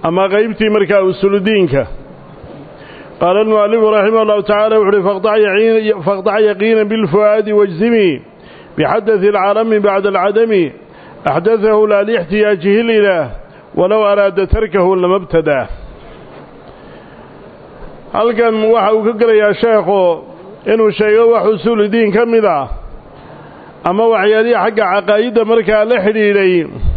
ama qaybtii markaa usuludiinka qaala almu'alifu raximah allahu tacala wuxu uhi faqdac yaqiina bilfu'aadi wajzimi bixadadi alcaalami bacda alcadami axdadahu laa lixtiyaajihi lilaah walow araada tarkahu lama btadaa halkan waxa uu ka gelayaa sheekhu inuu sheego wax usuuludiin ka mid ah ama waxyaalihii xagga caqaa'idda markaa la xidhiidhay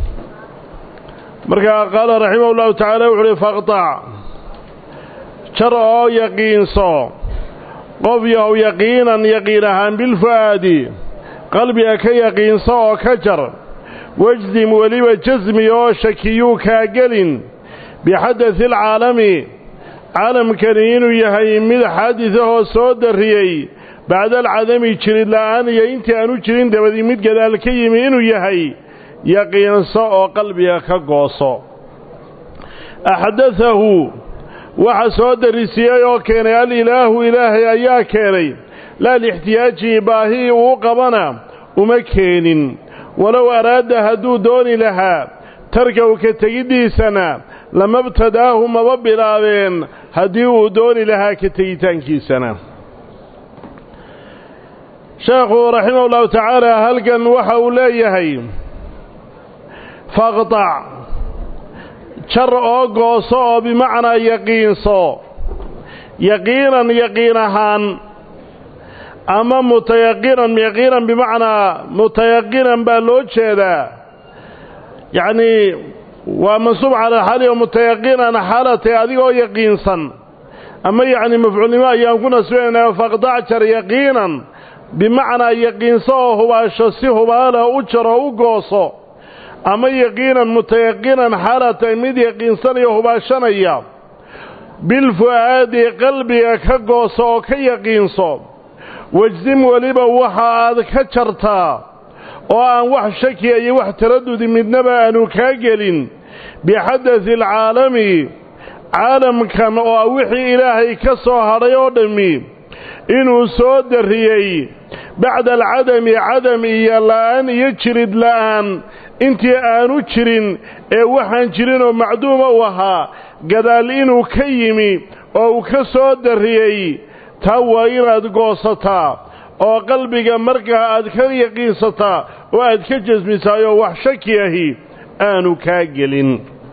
markaa qaala raximah ullahu tacaala wuxu uhi faqtac jar oo yaqiinso qof yahow yaqiinan yaqiin ahaan bilfu'aadi qalbiga ka yaqiinso oo ka jar wajdim weliba jasmi oo shakiyuu kaa gelin bixadadi alcaalami caalamkani inuu yahay mid xaadidahoo soo darriyey bacda alcadami jirid la'aan iyo intii aanu jirin dabadii mid gadaal ka yimi inuu yahay yaqiinso oo qalbiga ka gooso axdadahu waxa soo darrisiyey oo keenay alilaahu ilaahay ayaa keenay laa lixtiyaajihi baahii uu qabana uma keenin walow araada hadduu dooni lahaa tarkaw ka tegiddiisana lama btadaahu maba bilaabeen haddii uu dooni lahaa ka tegitaankiisana sheekhu raximah ullahu tacaala halkan waxa uu leeyahay faqtac jar oo gooso oo bimacnaa yaqiinso yaqiinan yaqiin ahaan ama mutayaqinan yaqiinan bimacnaa mutayaqinan baa loo jeedaa yacnii waa mansuub cala xali oo mutayaqinan xaalatay adigoo yaqiinsan ama yacni mafcuulnimo ayaan ku nasbinaynaa faqdac jar yaqiinan bimacnaa yaqiinso oo hubaasho si hubaala u jaro u gooso ama yaqiinan mutayaqinan xaalatay mid yaqiinsanaya hubaashanaya bilfu'aadi qalbiga ka gooso oo ka yaqiinso wajsim weliba waxa aad ka jartaa oo aan wax shakiya iyo wax taradudi midnaba aanu kaa gelin bixadadi alcaalami caalamkan oo ah wixii ilaahay ka soo hadhay oo dhammi inuu soo darriyey bacda alcadami cadam iyo la'aan iyo jirid la'aan intii aanu jirin ee waxaan jirinoo macduuma u ahaa gadaal inuu ka yimi oo uu ka soo darriyey taa waa inaad goosataa oo qalbiga markaa aad ka yaqiinsataa oo aad ka jasmisaayoo wax shaki ahi aanu kaa gelin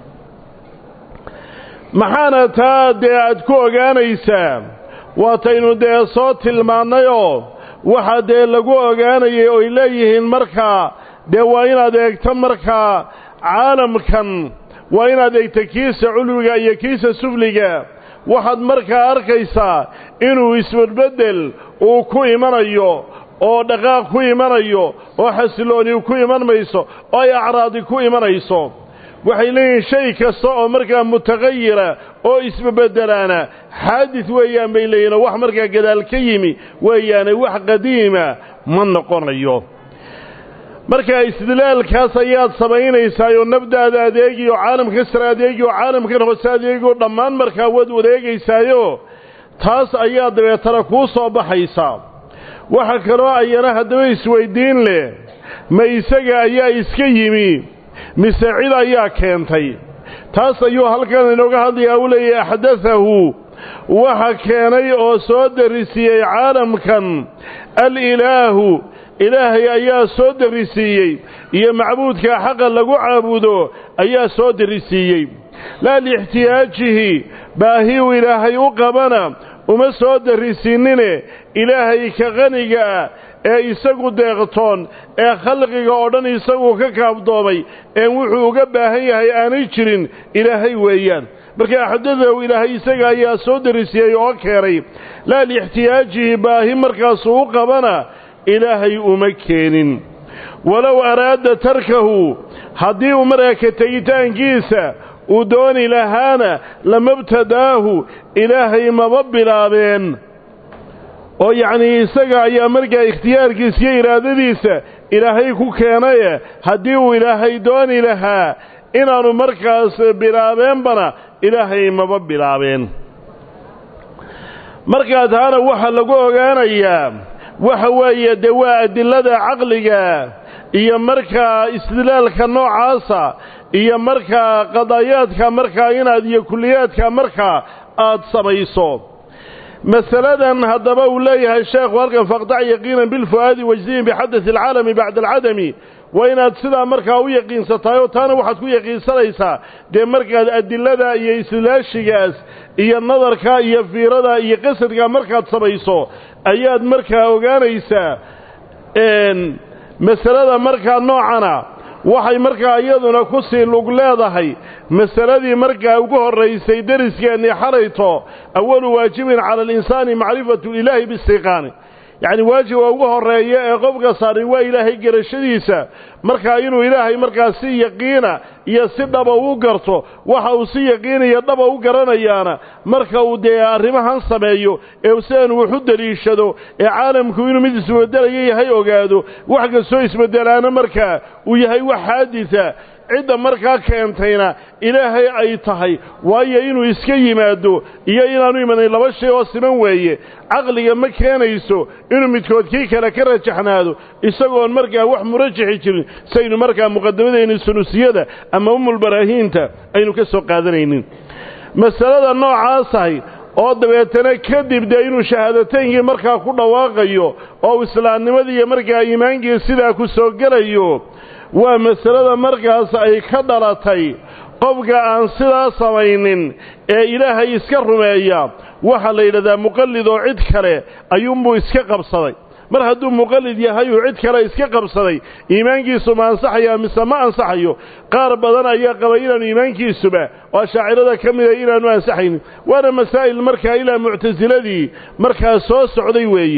maxaana taa dee aad ku ogaanaysaa waataynu dee soo tilmaannayoo waxa dee lagu ogaanayay oy leeyihiin markaa dee waa inaad eegto markaa caalamkan waa inaad eegto kiisa culwiga iyo kiisa sufliga waxaad markaa arkaysaa inuu isbedbeddel uu ku imanayo oo dhaqaaq ku imanayo oo xasilooni ku iman mayso oo ay acraadi ku imanayso waxay leeyihiin shay kasta oo markaa mutaqayira oo isbebedelaana xaadid weeyaan bay leeyihin oo wax markaa gadaal ka yimi weeyaane wax qadiima ma noqonayo markaa istidlaalkaas ayaad samaynaysaa oo nafdaada adeegi oo caalamka sare adeegi oo caalamkan hoose adeegi oo dhammaan markaa waad wadeegaysaayo taas ayaa dabeetana kuu soo baxaysaa waxa kaloo ayana haddaba isweyddiin leh ma isaga ayaa iska yimi mise cid ayaa keentay taas ayuu halkan inooga hadlayaa u leeyahay axdadahu waxa keenay oo soo darrisiiyey caalamkan alilaahu ilaahay ayaa soo darrisiiyey iyo macbuudka xaqa lagu caabudo ayaa soo darrisiiyey laa liixtiyaajihi baahiu ilaahay u qabana uma soo darrisiinine ilaahay ka qaniga ah ee isagu deeqtoon ee khalqiga oo dhan isagu ka kaabdoomay een wuxuu uga baahan yahay aanay jirin ilaahay weeyaan marka axdadahu ilaahay isaga ayaa soo darrisiiyey oo keenay laa liixtiyaajihi baahi markaasuu u qabana ilaahay uma keenin walow araada tarkahu haddii uu markaa ka tegitaankiisa uu dooni lahaana lamabtadaahu ilaahay maba bilaabeen oo yacnii isaga ayaa markaa ikhtiyaarkiisa iyo iraadadiisa ilaahay ku keenaye haddii uu ilaahay dooni lahaa inaannu markaas bilaabeenbana ilaahay maba bilaabeen markaa taana waxaa lagu ogaanayaa waxa weeye dee waa adilada caqliga iyo markaa istidlaalka noocaasa iyo markaa qadaayaadka markaa inaad iyo kulliyaadka markaa aad samayso masaladan haddaba uu leeyahay sheekhu halkan faqdac yaqiinan bilfu'aadi wajdiin bixadati alcaalami bacda alcadami waa inaad sidaa markaa u yaqiinsatahay oo taana waxaad ku yaqiinsanaysaa dee markaad adilada iyo islaashigaas iyo nadarka iyo fiirada iyo qasadka markaad samayso ayaad markaa ogaanaysaa masalada markaa noocana waxay markaa iyaduna ku sii lug leedahay masaladii markaa ugu horraysay deriskeenii xalayto awalu waajibin cala alinsaani macrifatu ilaahi biistiqaani yacni waajiba ugu horreeya ee qofka saarin waa ilaahay garashadiisa markaa inuu ilaahay markaa si yaqiina iyo si dhaba u garto waxa uu si yaqiiniyo dhaba u garanayaana marka uu dee arrimahan sameeyo ee sidan wax u deliishado ee caalamku inuu mid isbeddelaya yahay ogaado wax kastoo isbeddelaana markaa uu yahay wax xaadisa cidda markaa keentayna ilaahay ay tahay waayo inuu iska yimaado iyo inaanu imanayn laba shay oo siman weeye caqliga ma keenayso inuu midkood kii kale ka rajaxnaado isagoon markaa wax murajaxi jirin saynu markaa muqadamadeenni sunusiyada ama umulbaraahiinta aynu ka soo qaadanaynin masalada noocaasahay oo dabeetana kadib dee inuu shahaadataynkii markaa ku dhawaaqayo oo islaamnimadii iyo markaa iimaankii sidaa ku soo gelayo waa masalada markaas ay ka dhalatay qofka aan sidaa samaynin ee ilaahay iska rumeeya waxaa la yidhahdaa muqallid oo cid kale ayuunbuu iska qabsaday mar hadduu muqallid yahay uu cid kale iska qabsaday iimaankiisu ma ansaxaya mise ma ansaxayo qaar badan ayaa qabay inaanu iimaankiisuba oo shaacirada ka mida inaanu ansaxaynin waana masaa'il markaa ilaa muctasiladii markaa soo socday weeye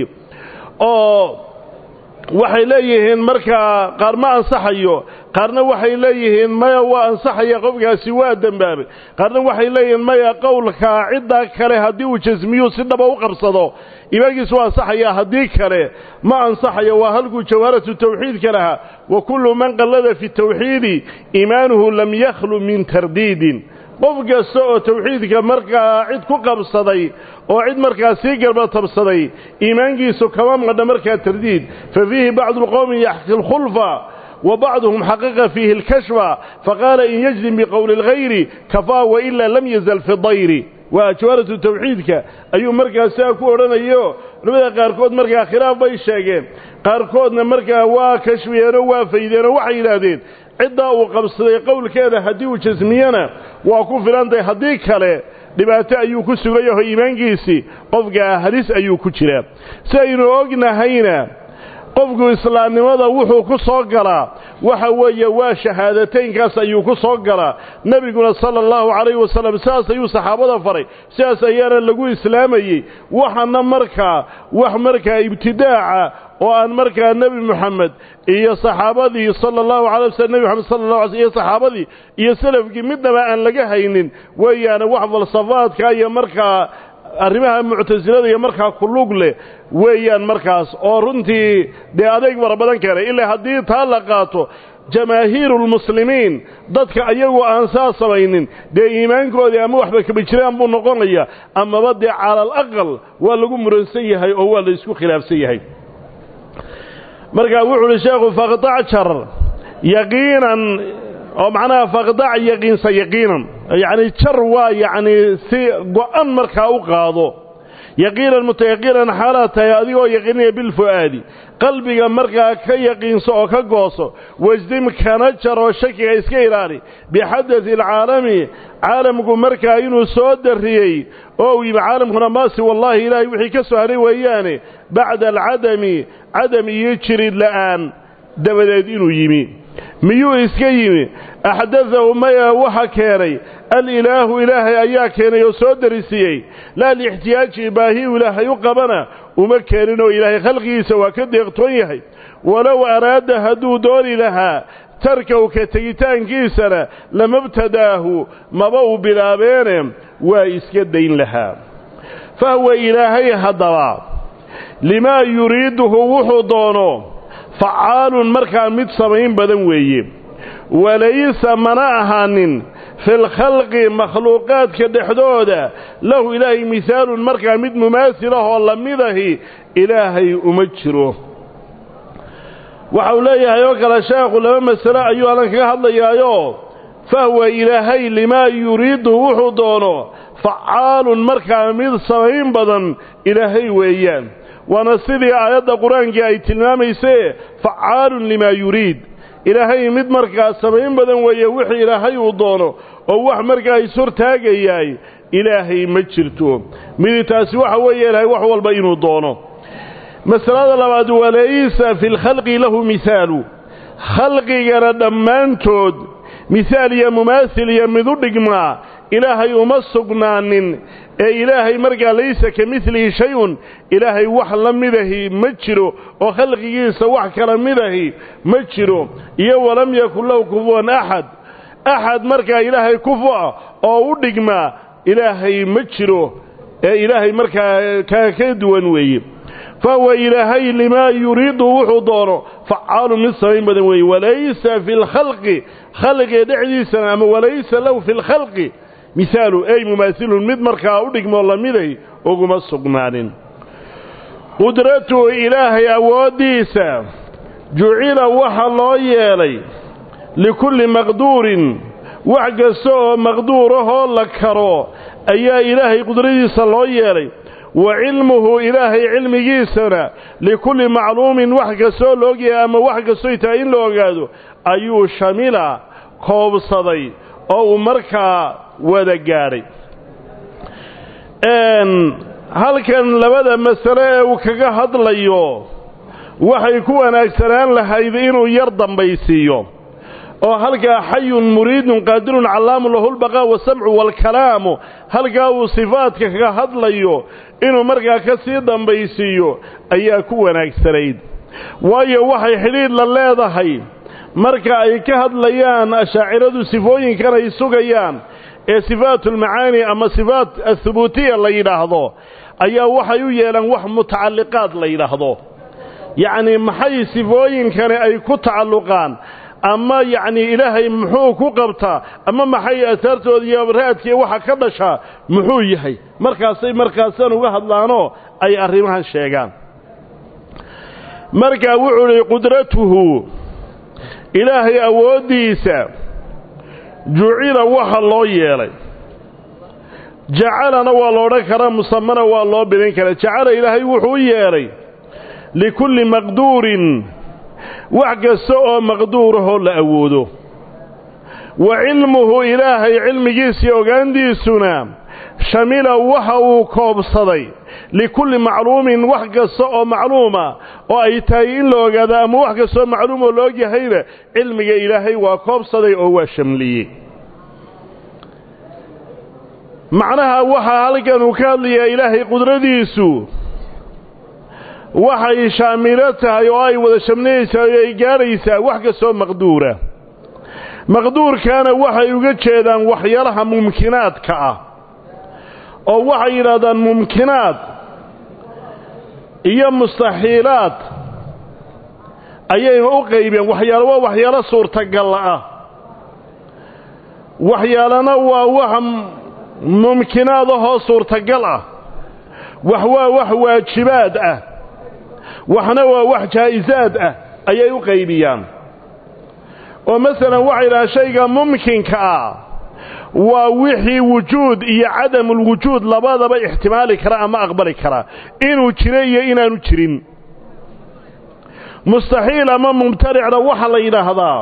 oo waxay leeyihiin markaa qaar ma ansaxayo qaarna waxay leeyihiin maya waa ansaxaya qofkaasi waa dembaabay qaarna waxay leeyihiin maya qowlkaa ciddaa kale haddii uu jasmiyuu si dhaba u qabsado iimaankiisu waa ansaxaya haddii kale ma ansaxayo waa halkuu jawharatu tawxiidka lahaa wa kullu man qallada fi tawxiidi iimaanuhu lam yakhlu min tardiidin qof kasta oo tawxiidka markaa cid ku qabsaday oo cid markaa sii garbatabsaday iimaankiisu kama madha markaa tardiid fa fiihi bacdu lqowmi yaxki lkhulfa wa bacduhum xaqiqa fiihi alkashfa faqaala in yajzim biqowli اlgayri kafaa wailaa lam yazal fi dayri waa jawharatu tawxiidka ayuu markaa sidaa ku odhanayo culamada qaarkood markaa khilaaf bay sheegeen qaarkoodna markaa waa kashfiyeenoo waa faydeenoo waxay yidhaahdeen ciddaa uu qabsaday qowlkeeda haddii uu jasmiyana waa ku filantahay haddii kale dhibaato ayuu ku sugayaho iimaankiisii qofkaa halis ayuu ku jiraa si aynu ognahayna qofku islaamnimada wuxuu ku soo galaa waxa weeye waa shahaadateynkaas ayuu ku soo galaa nebiguna sala allahu calayhi wasalam sidaas ayuu saxaabada faray sidaas ayaana lagu islaamayey waxana markaa wax markaa ibtidaaca oo aan markaa nebi moxamed iyo saxaabadii sala allahu calay waslm nebi moxamed sala allah alay iyo saxaabadii iyo selafkii midnaba aan laga haynin weeyaane wax falsafaadka iyo markaa arrimaha muctasilada iyo markaa ku lug leh weeyaan markaas oo runtii dee adeeg fara badan keenay ilaa haddii taa la qaato jamaahiirulmuslimiin dadka ayagu aan saa samaynin dee iimaankoodii ama waxba kaba jiraan buu noqonaya amaba dee cala alaqal waa lagu muransan yahay oo waa la isku khilaafsan yahay markaa wuxu uhi sheekhu faqdac jar yaqiinan oo macnaha faqdac yaqiinsa yaqiinan yacni jar waa yacni si go-an markaa u qaado yaqiinan mutayaqiinan xaalaad tahay adigoo yaqiinaya bilfu'aadi qalbiga markaa ka yaqiinso oo ka gooso wasdim kana jaroo shakiga iska ilaali bixadati alcaalami caalamku markaa inuu soo darriyey oo uu yimi caalamkuna maasi wallaahi ilaahay wixii ka soo haray weeyaane bacda alcadami cadam iyo jirid la'aan dabadeed inuu yimi miyuu iska yimi axdadahu maya waxa keenay alilaahu ilaahay ayaa keenay oo soo darisiiyey laa lixtiyaaji baahiyu ilaahay u qabana uma keeninoo ilaahay khalqigiisa waa ka deeqtoon yahay walow araada hadduu dooni lahaa tarkaw ka tegitaankiisana lamabtadaahu maba uu bilaabeene waa iska dayn lahaa fahwa ilaahay haddaba limaa yuriiduhu wuxuu doono facaalun markaa mid samayn badan weeye walaysa mana ahaanin filkhalqi makhluuqaadka dhexdooda lahu ilaahay mihaalun markaa mid mumaasilahoo lamidahi ilaahay uma jiro waxa uu leeyahay oo kale sheekhu laba masalo ayuu allan kaga hadlayaayo fahwa ilaahay limaa yuriidu wuxuu doono facaalun markaa mid samayn badan ilaahay weeyaan waana sidii aayadda qur-aankii ay tilmaamaysee facaalun limaa yuriid ilaahay mid markaa samayn badan weeye wixii ilaahay uu doono oo wax markaa ishortaagayaay ilaahay ma jirto midi taasi waxa weeye ilaahay wax walba inuu doono masalada labaad walaysa fi lkhalqi lahu mihaalu khalqigana dhammaantood mihaal iyo mumaasil iyo mid u dhigmaa ilaahay uma sugnaanin ee ilaahay markaa laysa ka midlihi shay-un ilaahay wax la midahi ma jiro oo khalqigiisa wax kala midahi ma jiro iyo walam yakun lahu kufuwan axad axad markaa ilaahay kufu-a oo u dhigmaa ilaahay ma jiro ee ilaahay markaa kaa ka duwan weeye fahuwa ilaahay limaa yuriidu wuxuu doono facaalu mid samayn badan weeye walaysa fi lkhalqi khalqiga dhexdiisana ama walaysa lahu fi lkhalqi mihaalu ey mumaasilun mid markaa u dhigmoo lamiday uguma sugnaanin qudratuhu ilaahay awooddiisa jucila waxa loo yeelay likulli maqduurin wax kasta oo maqduurahoo la karo ayaa ilaahay qudradiisa loo yeelay wa cilmuhu ilaahay cilmigiisana likulli macluumin wax kastoo la ogyahay ama wax kastoy tahay in la ogaado ayuu shamila koobsaday oo uu markaa wada gaadhay halkan labada masale ee uu kaga hadlayo waxay ku wanaagsanaan lahayd inuu yar dambaysiiyo oo halkaa xayun muriidun qaadirun callaamu lahu lbaqaa wasamcu waalkalaamu halkaa uu sifaadka kaga hadlayo inuu markaa ka sii dambaysiiyo ayaa ku wanaagsanayd waayo waxay xidhiidh la leedahay marka ay ka hadlayaan ashaaciradu sifooyinkan ay sugayaan ee sifaatulmacaani ama sifaat athubuutiya la yidhaahdo ayaa waxay u yeelaan wax mutacalliqaad la yidhaahdo yacnii maxay sifooyinkani ay ku tacalluqaan ama yacnii ilaahay muxuu ku qabtaa ama maxay asaartooda iyo raadkii waxa ka dhashaa muxuu yahay markaasay markaasaan uga hadlaanoo ay arrimahan sheegaan markaa wuxuu idhi qudratuhu ilaahay awooddiisa jucila waxa loo yeelay jacalana waa la odhan karaa musamana waa loo bidin karaa jacala ilaahay wuxuu u yeelay likulli maqduurin wax kasta oo maqduurahoo la awoodo wa cilmuhu ilaahay cilmigiisii ogaantiisuna shamila waxa uu koobsaday likulli macluumin wax kasta oo macluuma oo ay tahay in la ogaado ama wax kastaoo macluum oo la ogyahayna cilmiga ilaahay waa koobsaday oo waa shamliyey macnaha waxaa halkan uu ka hadlayaa ilaahay qudradiisu waxay shaamilo tahay oo ay wada shamlinaysaa oo ay gaadhaysaa wax kastoo maqduura maqduurkaana waxay uga jeedaan waxyaalaha mumkinaadka ah oo waxay yidhahdaan mumkinaad iyo mustaxiilaad ayayna u qaybeen waxyaalo waa waxyaalo suurtagalla ah waxyaalana waa wax mumkinaad ahoo suurtagal ah wax waa wax waajibaad ah waxna waa wax jaa'isaad ah ayay u qaybiyaan oo masalan waxay yidhahaan shayga mumkinka ah waa wixii wujuud iyo cadamulwujuud labadaba ixtimaali kara ama aqbali kara inuu jiro iyo inaanu jirin mustaxiil ama mumtaricna waxaa la yidhaahdaa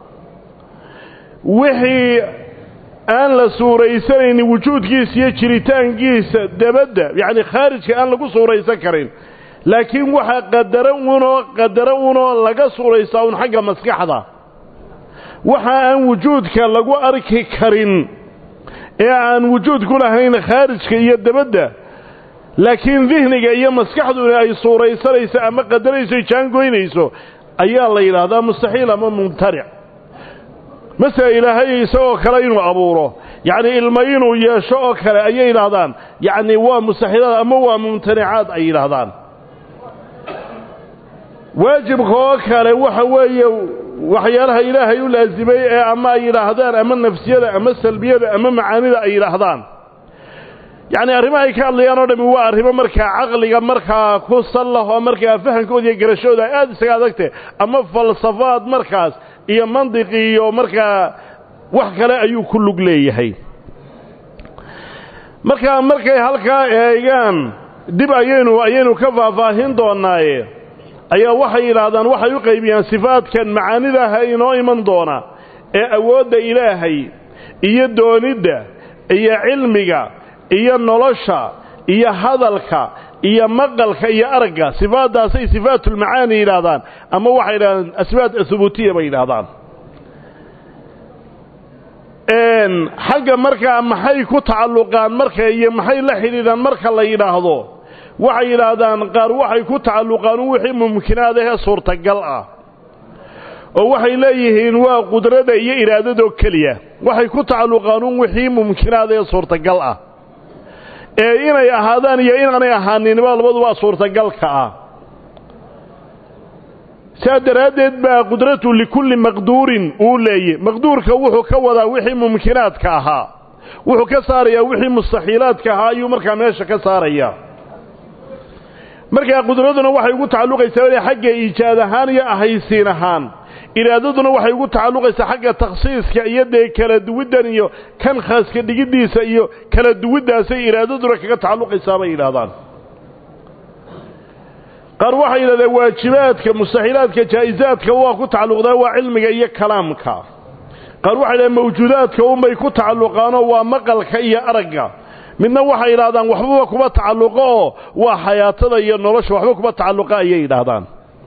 wixii aan la suuraysanaynin wujuudkiisa iyo jiritaankiisa dabadda yacni khaarijka aan lagu suuraysan karin laakiin waxaa qadaro unoo qadaro unoo laga suuraysaa un xagga maskaxda waxa aan wujuudka lagu arki karin ee aan wujuud ku lahayn khaarijka iyo dabadda laakiin dihniga iyo maskaxduna ay suuraysanayso ama qadarayso jaangoynayso ayaa la yidhaahdaa mustaxiil ama mumtaric masele ilaahay isagoo kale inuu abuuro yacni ilmo inuu yeesho oo kale ayay yidhaahdaan yacni waa mustaxiilaad ama waa mumtanicaad ay yidhaahdaan waajibka oo kale waxa weeye waxyaalaha ilaahay u laasimay ee ama ay yidhaahdaan ama nafsiyada ama salbiyada ama macaanida ay yidhaahdaan yacni arrimahay ka hadlayaan oo dhami waa arrimo markaa caqliga markaa ku sallahoo markaa fahankooda iyo garashooda ay aada isaga adagtay ama falsafaad markaas iyo mandiqi iyo markaa wax kale ayuu ku lug leeyahay markaa markay halkaa eegaan dib ayaynu ayaynu ka faahfaahin doonnaaye ayaa waxay yidhaahdaan waxay u qaybiyaan sifaadkan macaanidaha inoo iman doona ee awoodda ilaahay iyo doonidda iyo cilmiga iyo nolosha iyo hadalka iyo maqalka iyo aragga sifaaddaasay sifaatulmacaani yidhaahdaan ama waxay yidhahdaan asbaat ahubuutiya bay yidhaahdaan xagga markaa maxay ku tacalluqaan marka iyo maxay la xidhiidhaan marka la yidhaahdo waxay yidhaahdaan qaar waxay ku tacalluqaan wixii mumkinaad ahee suurtagal ah oo waxay leeyihiin waa qudrada iyo iraadadoo keliya waxay ku tacalluqaan un wixii mumkinaad ee suurtagal ah ee inay ahaadaan iyo inaanay ahaaninba labaduba suurtagalka ah saa daraaddeed baa qudratu likulli maqduurin uu leeyey maqduurka wuxuu ka wadaa wixii mumkinaadka ahaa wuxuu ka saarayaa wixii mustaxiilaadka ahaa ayuu markaa meesha ka saarayaa markaa qudraduna waxay ugu tacalluqaysaa xagga iijaad ahaan iyo ahaysiin ahaan iraadaduna waxay ugu tacalluqaysaa xagga takhsiiska iyo dee kala duwiddan iyo kan khaaska dhigiddiisa iyo kala duwiddaasay iraadaduna kaga tacalluqaysaa bay yidhahdaan qaar waxay yidhahdeen waajibaadka mustaxiilaadka jaa'isaadka waa ku tacalluqdaa waa cilmiga iyo kalaamka qaar waxay yidhahdeen mawjuudaadka unbay ku tacalluqaanoo waa maqalka iyo aragga midna waxay yidhahdaan waxbaba kuma tacalluqo oo waa xayaatada iyo nolosha waxba kuma tacalluqa ayay yidhaahdaan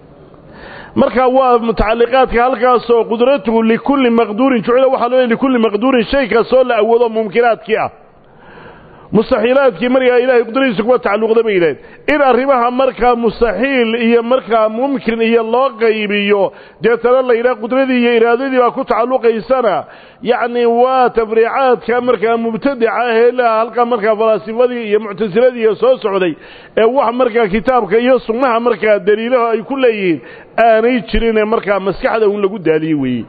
marka waa mutacalliqaadka halkaasoo qudratuhu likulli maqduurin jucila waxaa loo likulli maqduurin shay kastoo la awoodo mumkinaadkii ah mustaxiilaadkii markaa ilahay qudradiisa kuma tacalluqda bay yidhahdeen in arrimaha markaa mustaxiil iyo markaa mumkin iyo loo qaybiyo deetana la yidhaha qudradii iyo iraadadii baa ku tacalluqaysana yacni waa tafriicaadka markaa mubtadica ahee laha halkaa markaa falaasifadii iyo muctasiladii iyo soo socday ee wax markaa kitaabka iyo sunnaha markaa daliilaho ay ku leeyihiin aanay jirinee markaa maskaxda un lagu daaliye weeye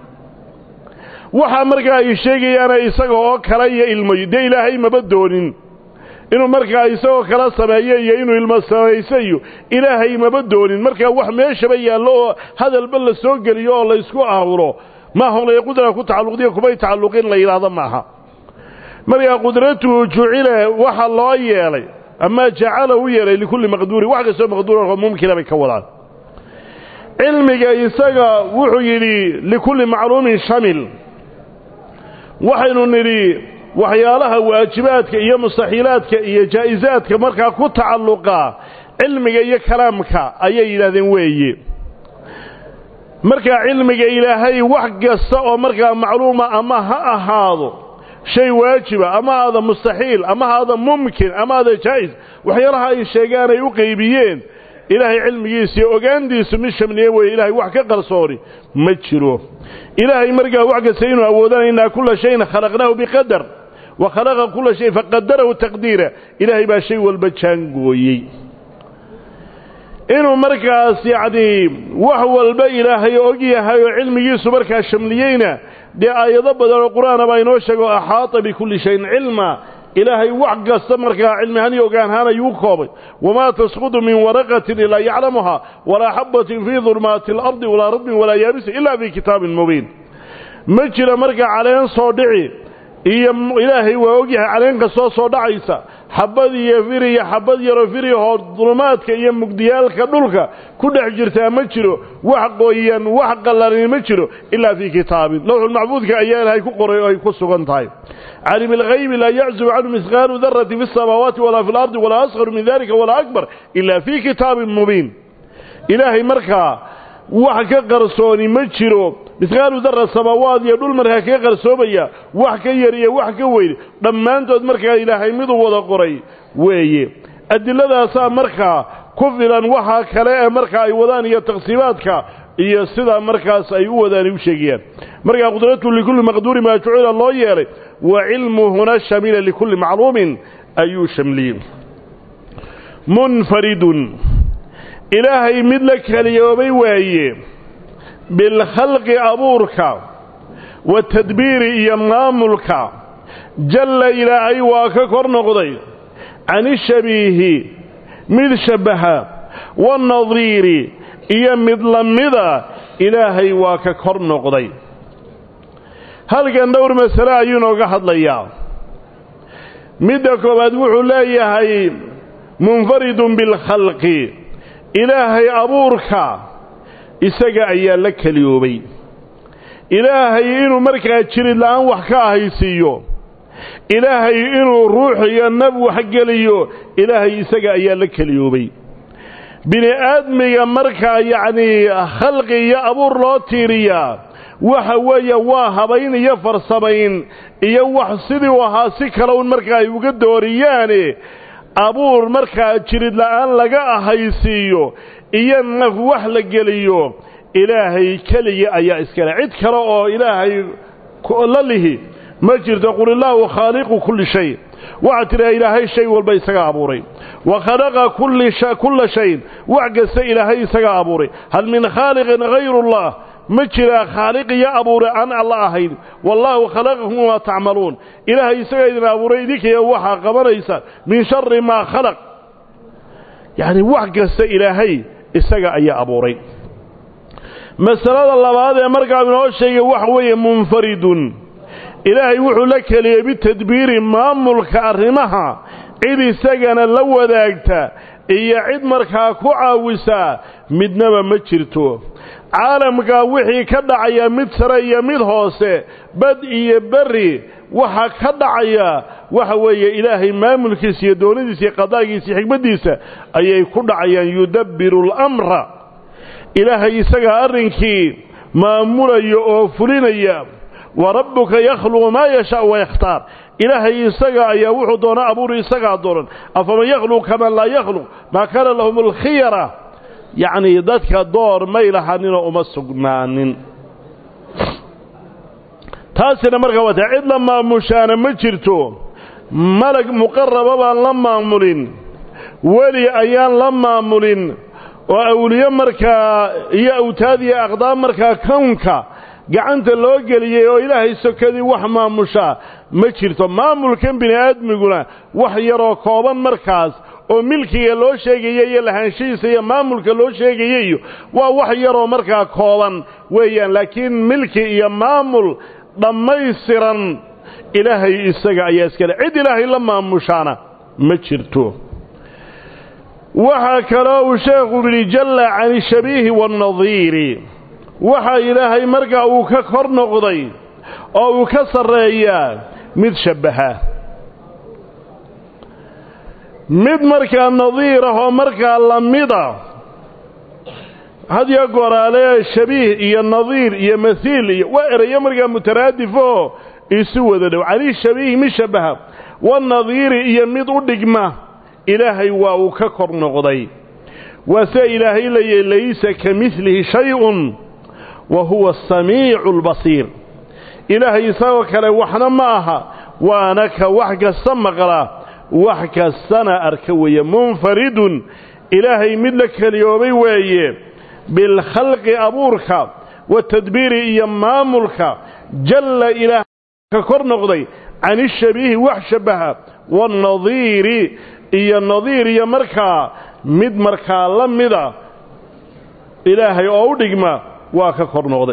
waxa markaa ay sheegayaana isaga oo kale iyo ilmayo dee ilaahay maba doonin inuu markaa isagoo kala sameeyo iyo inuu ilmo samayso iyo ilaahay maba doonin markaa wax meeshaba yaallo oo hadalba la soo geliyo oo laysku aawuro maahonlay qudra ku tacalluqdiyo kumay tacalluqin la yidhaahdo maaha markaa qudratuhu jucile waxa loo yeelay ama jacala u yeelay likulli maqduurin wax kastoo maqduura mumkina bay ka wadaan cilmiga isaga wuxuu yidhi likulli macluumin shamil waxaynu nidhi waxyaalaha waajibaadka iyo mustaxiilaadka iyo jaa'isaadka markaa ku tacalluqa cilmiga iyo kalaamka ayay yidhahdeen weeye markaa cilmiga ilaahay wax kasta oo markaa macluuma ama ha ahaado shay waajiba ama haada mustaxiil ama haada mumkin ama haada jaa'is waxyaalaha ay sheegaan ay u qaybiyeen ilaahay cilmigiisa iyo ogaantiisu mid shamliye weeye ilaahay wax ka qarsooni ma jiro ilaahay markaa wax kasta inuu awoodana innaa kulla shayin khalaqnaahu biqadar wa khalaqa kulla shay faqadarahu taqdiira ilaahay baa shay walba jaangooyey inuu markaas yacnii wax walba ilaahay og yahay oo cilmigiisu markaa shamliyeyna dee aayado badan oo qur-aana baa inoo sheego axaata bikulli shayin cilma ilaahay wax kasta markaa cilmihaan iyo ogaanhaan ayuu koobay wamaa tasqudu min waraqatin ilaa yaclamuhaa walaa xabatin fii dulmaati alardi walaa radbin walaa yaabisin ilaa fii kitaabin mubiin ma jira markaa caleen soo dhici iyo ilaahay waa ogyahay caleen kastoo soo dhacaysa xabad iyo fir iyo xabad yaroo firihoo dulumaadka iyo mugdiyaalka dhulka ku dhex jirtaa ma jiro wax qoyan wax qallanin ma jiro ilaa fii kitaabin lowxulmacbuudka ayaa ilaahay ku qoray oo ay ku sugan tahay calim alghaybi laa yaczubu canhu misqaalu darati fi اsamaawaati walaa fi اlardi walaa asqaru min dalika walaa akbar ila fii kitaabin mubiin ilaahay markaa wax ka qarsooni ma jiro misqaalu dara samaawaad iyo dhul markaa kaga qarsoomaya wax ka yar iyo wax ka weyn dhammaantood markaa ilaahay miduu wada qoray weeye adiladaasaa markaa ku filan waxaa kale ee markaa ay wadaan iyo taqsiimaadka iyo sidaa markaas ay u wadaan ay u sheegayaan markaa qudratu likulli maqduurin maa jucila loo yeelay wa cilmuhuna shamila likulli macluumin ayuu shamliyey munfaridun ilaahay mid la keliyoobay waaye bilkhalqi abuurka watadbiiri iyo maamulka jalla ilaahay waa ka kor noqday canishabiihi mid shabbaha wanadiiri iyo mid lamida ilaahay waa ka kor noqday halkan dhowr masale ayuu inooga hadlayaa midda koowaad wuxuu leeyahay munfaridun bilkhalqi ilaahay abuurka isaga ayaa la keliyoobay ilaahay inuu markaa jirid la'aan wax ka ahaysiiyo ilaahay inuu ruux iyo nab waxgeliyo ilaahay isaga ayaa la keliyoobay bini aadmiga markaa yacnii khalqi iyo abuur loo tiiriyaa waxa weeye waa habayn iyo farsamayn iyo wax sidii u ahaa si kale un markaa ay uga dooriyaane abuur markaa jirid la'aan laga ahaysiiyo iyo naf wax la geliyo ilaahay keligii ayaa iskale cid kale oo ilaahay la lihi ma jirto qul illaahu khaaliqu kulli shay waxaad tidhaha ilaahay shay walba isaga abuuray wa khalaqa kulla shayin wax kasta ilaahay isaga abuuray hal min khaaliqin hayrullah ma jiraa khaaliq iyo abuure aan alla ahayn wallaahu khalaqakum wamaa tacmaluun ilaahay isagaa idin abuuray idinkaya waxaa qabanaysa min shari maa khalaq yacni wax kasta ilaahay isaga ayaa abuuray masalada labaad ee markaa inoo sheegay waxa weeye munfaridun ilaahay wuxuu la keliyey bitadbiiri maamulka arrimaha cid isagana la wadaagta iyo cid markaa ku caawisa midnaba ma jirto caalamka wixii ka dhacaya mid sare iyo mid hoose bad iyo berri waxa ka dhacaya waxa weeye ilaahay maamulkiisa iyo doonidiisa iyo qadaagiisa iyo xikmaddiisa ayay ku dhacayaan yudabbiru alamra ilaahay isagaa arrinkii maamulaya oo fulinaya wa rabbuka yakhluqu maa yashaau wayakhtaar ilaahay isaga ayaa wuxuu doona abuuri isagaa doonan afaman yakhluq kaman laa yakhluq maa kaana lahum alkhiyara yacnii dadka door may lahaninoo uma sugnaanin taasina markaa waata cid la maamushaana ma jirto malag muqaraba baan la maamulin weli ayaan la maamulin oo awliye markaa iyo awtaad iyo aqdaam markaa kownka gacanta loo geliyey oo ilaahay sokadii wax maamushaa ma jirto maamulkan bini aadmiguna wax yaroo kooban markaas oo milkiga loo sheegaya iyo lahaanshihiisa iyo maamulka loo sheegayayo waa wax yaroo markaa kooban weeyaan laakiin milki iyo maamul dhammaystiran ilaahay isaga ayaa iskale cid ilaahay la maamushaana ma jirto waxaa kaloo uu sheekhu yidhi jalla can ishabiihi waannadiiri waxaa ilaahay markaa uu ka kor noqday oo uu ka sarreeyaa mid shabbaha mid markaa nadiir ah oo markaa lamida hadyo goraale shabiih iyo nadiir iyo masiil iyo waa erayo markaa mutaraadifoo isu wada dhow cani shabiih mid shabbaha wanadiiri iyo mid u dhigma ilaahay waa uu ka kor noqday waa se ilaahay leeyahy laysa ka midlihi shay-un wa huwa asamiicu albasiir ilaahay isagoo kale waxna ma aha waana ka wax kasta maqla wax kastana arka weeye munfaridun ilaahay mid la keliyoobay weeye bilkhalqi abuurka watadbiiri iyo maamulka jalla ilaah ka kor noqday can ishabiihi wax shabbaha waannadiiri iyo nadiir iyo markaa mid markaa la mida ilaahay oo u dhigma waa ka kor noqday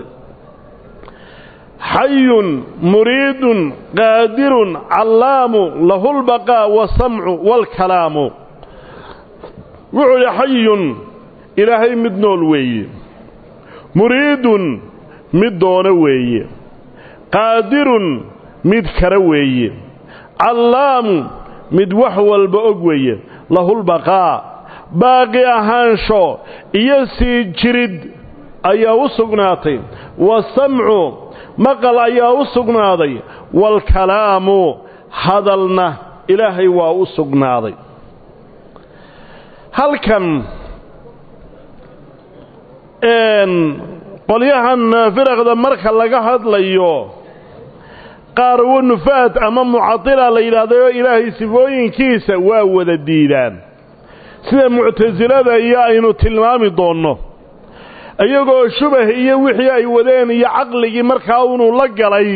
xayun muriidun qaadirun callaamu lahu lbaqaa wasamcu waalkalaamu wuxuu idhi xayun ilaahay mid nool weeye muriidun mid doono weeye qaadirun mid kara weeye callaamu mid wax walba og weeye lahulbaqaa baaqi ahaansho iyo sii jirid ayaa u sugnaatay wasamcu maqal ayaa u sugnaaday waalkalaamu hadalna ilaahay waa u sugnaaday halkan qolyahan firaqda marka laga hadlayo qaar wanufaad ama mucadila la yidhaahdayo ilaahay sifooyinkiisa waa wada diidaan sida muctasilada iyo aynu tilmaami doonno iyagoo shubah iyo wixii ay wadeen iyo caqligii markaa unuu la galay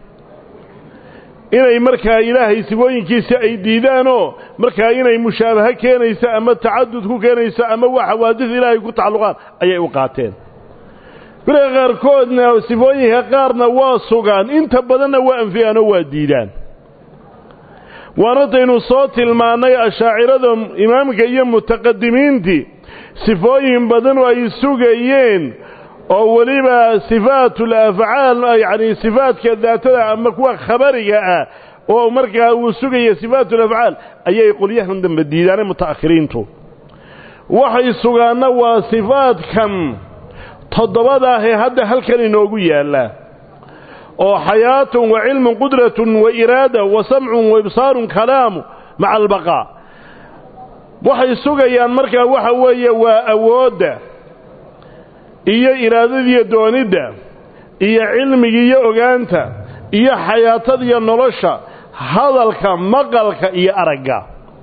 inay markaa ilaahay sifooyinkiisa ay diidaanoo markaa inay mushaabaho keenayso ama tacadud ku keenayso ama waa xawaadis ilaahay ku tacalluqaan ayay u qaateen beriga qaarkoodna sifooyinka qaarna waa sugaan inta badanna waa anfiyaan oo waa diidaan waanataynu soo tilmaannay ashaacirada imaamka iyo mutaqadimiintii sifooyin badan oo ay sugayeen oo weliba sifaatul afcaal yacni sifaadka daatada ama kuwa khabariga ah oo markaa uu sugaya sifaatul afcaal ayay qolyahan dambe diidaanay muta'akhiriintu waxay sugaanna waa sifaadkan toddobadaahee hadda halkan inoogu yaalla oo xayaatun wa cilmun qudratun wa iraada wa samcun wa ibsaarun kalaamu maca albaqaa waxay sugayaan markaa waxa weeye waa awoodda iyo iraadadiiyo doonidda iyo cilmigiiyo ogaanta iyo xayaatadiyo nolosha hadalka maqalka iyo aragga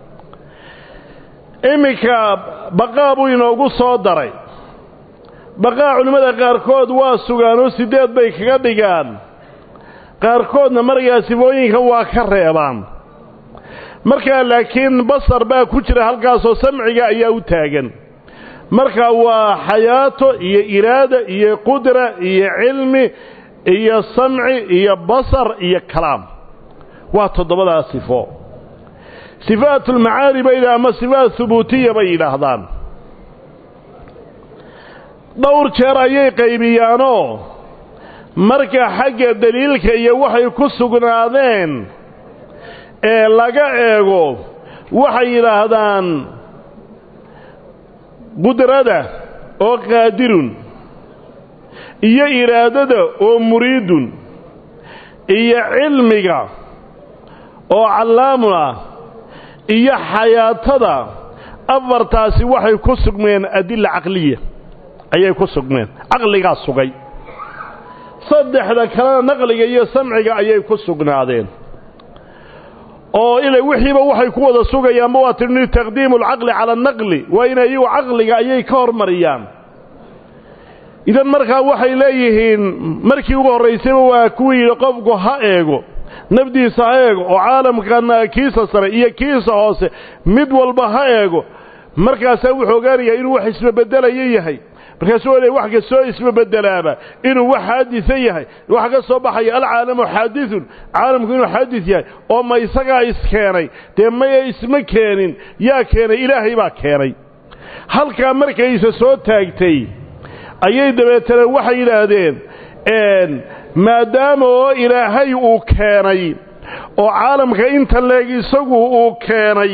iminka baqaa buu inoogu soo daray baqaa culimmada qaarkood waa sugaan oo siddeed bay kaga dhigaan qaarkoodna markaa sifooyinka waa ka reebaan markaa laakiin basar baa ku jira halkaasoo samciga ayaa u taagan marka waa xayaato iyo iraada iyo qudra iyo cilmi iyo samci iyo basar iyo kalaam waa toddobadaa sifo sifaatulmacaani bay yidhaha ama sifaat hubuutiya bay yidhaahdaan dhowr jeer ayay qaybiyaanoo marka xagga deliilka iyo waxay ku sugnaadeen ee laga eego waxay yidhaahdaan qudrada oo qaadirun iyo iraadada oo muriidun iyo cilmiga oo callaamun ah iyo xayaatada afartaasi waxay ku sugmeen adilla caqliya ayay ku sugmeen caqligaa sugay saddexda kalena naqliga iyo samciga ayay ku sugnaadeen oo ilay wixiiba waxay ku wada sugayaanba waa tidhi taqdiimu alcaqli cala annaqli waa inay iyagu caqliga ayay ka hormariyaan idan markaa waxay leeyihiin markii ugu horraysayba waa kuwii yidhi qofku ha eego nafdiisa ha eego oo caalamkana kiisa sare iyo kiisa hoose mid walba ha eego markaasaa wuxuu ogaanayaa inuu wax isbabedelayo yahay markaasuu leey wax kastoo isbabedelaaba inuu wax xaadisa yahay waxa ka soo baxaya alcaalamu xaadithun caalamku inuu xaadis yahay oo ma isagaa iskeenay dee maya isma keenin yaa keenay ilaahay baa keenay halkaa markayse soo taagtay ayay dabeetana waxay yidhaahdeen maadaama oo ilaahay uu keenay oo caalamka inta leeg isagu uu keenay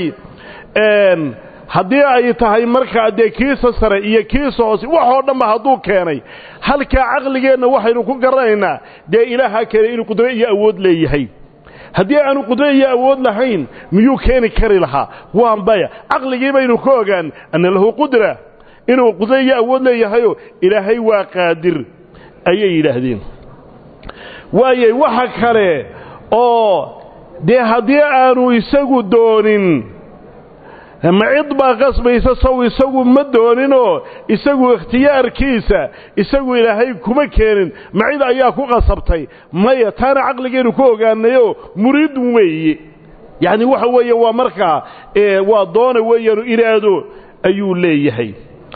haddii ay tahay markaa dee kiisa sare iyo kiisa hoose waxoo dhanba hadduu keenay halkaa caqligeenna waxaynu ku garanaynaa dee ilaaha keenay inuu qudro iyo awood leeyahay haddii aanu qudro iyo awood lahayn miyuu keeni kari lahaa waa maya caqligii baynu ka ogaan anna lahu qudra inuu qudro iyo awood leeyahayoo ilaahay waa qaadir ayay yidhaahdeen waayay waxa kale oo dee haddii aanu isagu doonin ma cid baa qasbaysa saw isagu ma dooninoo isagu ikhtiyaarkiisa isagu ilaahay kuma keenin ma cid ayaa ku qasabtay maya taana caqligeennu ku ogaanayoo muriidun weeye yacni waxa weeye waa markaa waa doona weeyaanu iraado ayuu leeyahay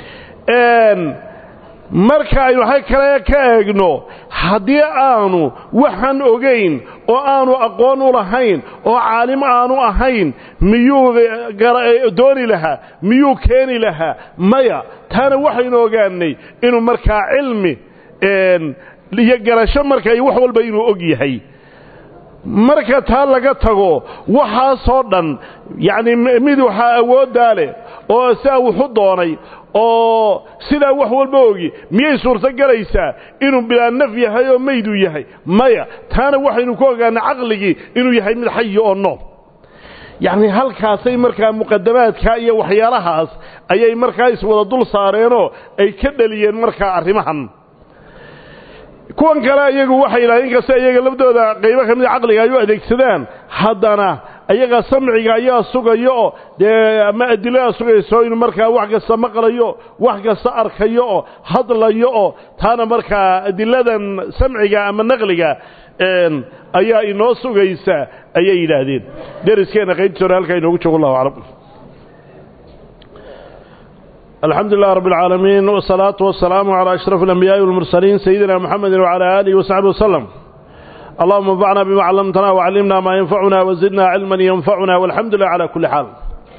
marka aynu ha kale ka eegno haddii aanu waxaan ogayn oo aanu aqoon u lahayn oo caalim aanu ahayn miyuu dooni lahaa miyuu keeni lahaa maya taana waxaynu ogaanay inuu markaa cilmi iyo garasho marka iyo wax walba inuu og yahay marka taa laga tago waxaasoo dhan yacni mid waxaa awooddaa leh oo sidaa wuxu doonay oo sidaa wax walba ogi miyay suurto gelaysaa inuu bilaa naf yahay oo mayduu yahay maya taana waxaynu ku ogaanay caqligii inuu yahay mid xayi oo nool yacni halkaasay markaa muqadamaadka iyo waxyaalahaas ayay markaa iswada dul saareenoo ay ka dhaliyeen markaa arrimahan kuwan kale iyagu waxay yidhahdeen inkasta iyaga laftooda qaybo ka mida caqliga ay u adeegsadaan haddana ayaga samciga ayaa sugayo oo dee ama adilada sugayso inuu markaa wax kasta maqlayo wax kasta arkayo oo hadlayo oo taana markaa adiladan samciga ama naqliga ayaa inoo sugaysa ayay yidhaahdeen deriskeenna qaybtiis hore halkaa inoogu joogo allahu aclam الحمد لله رب العالمين والصلاة والسلام على أشرف الأنبياء والمرسلين سيدنا محمد وعلى آله وصحبه وسلم اللهم انفعنا بما علمتنا وعلمنا ما ينفعنا وزدنا علما ينفعنا والحمد لله على كل حال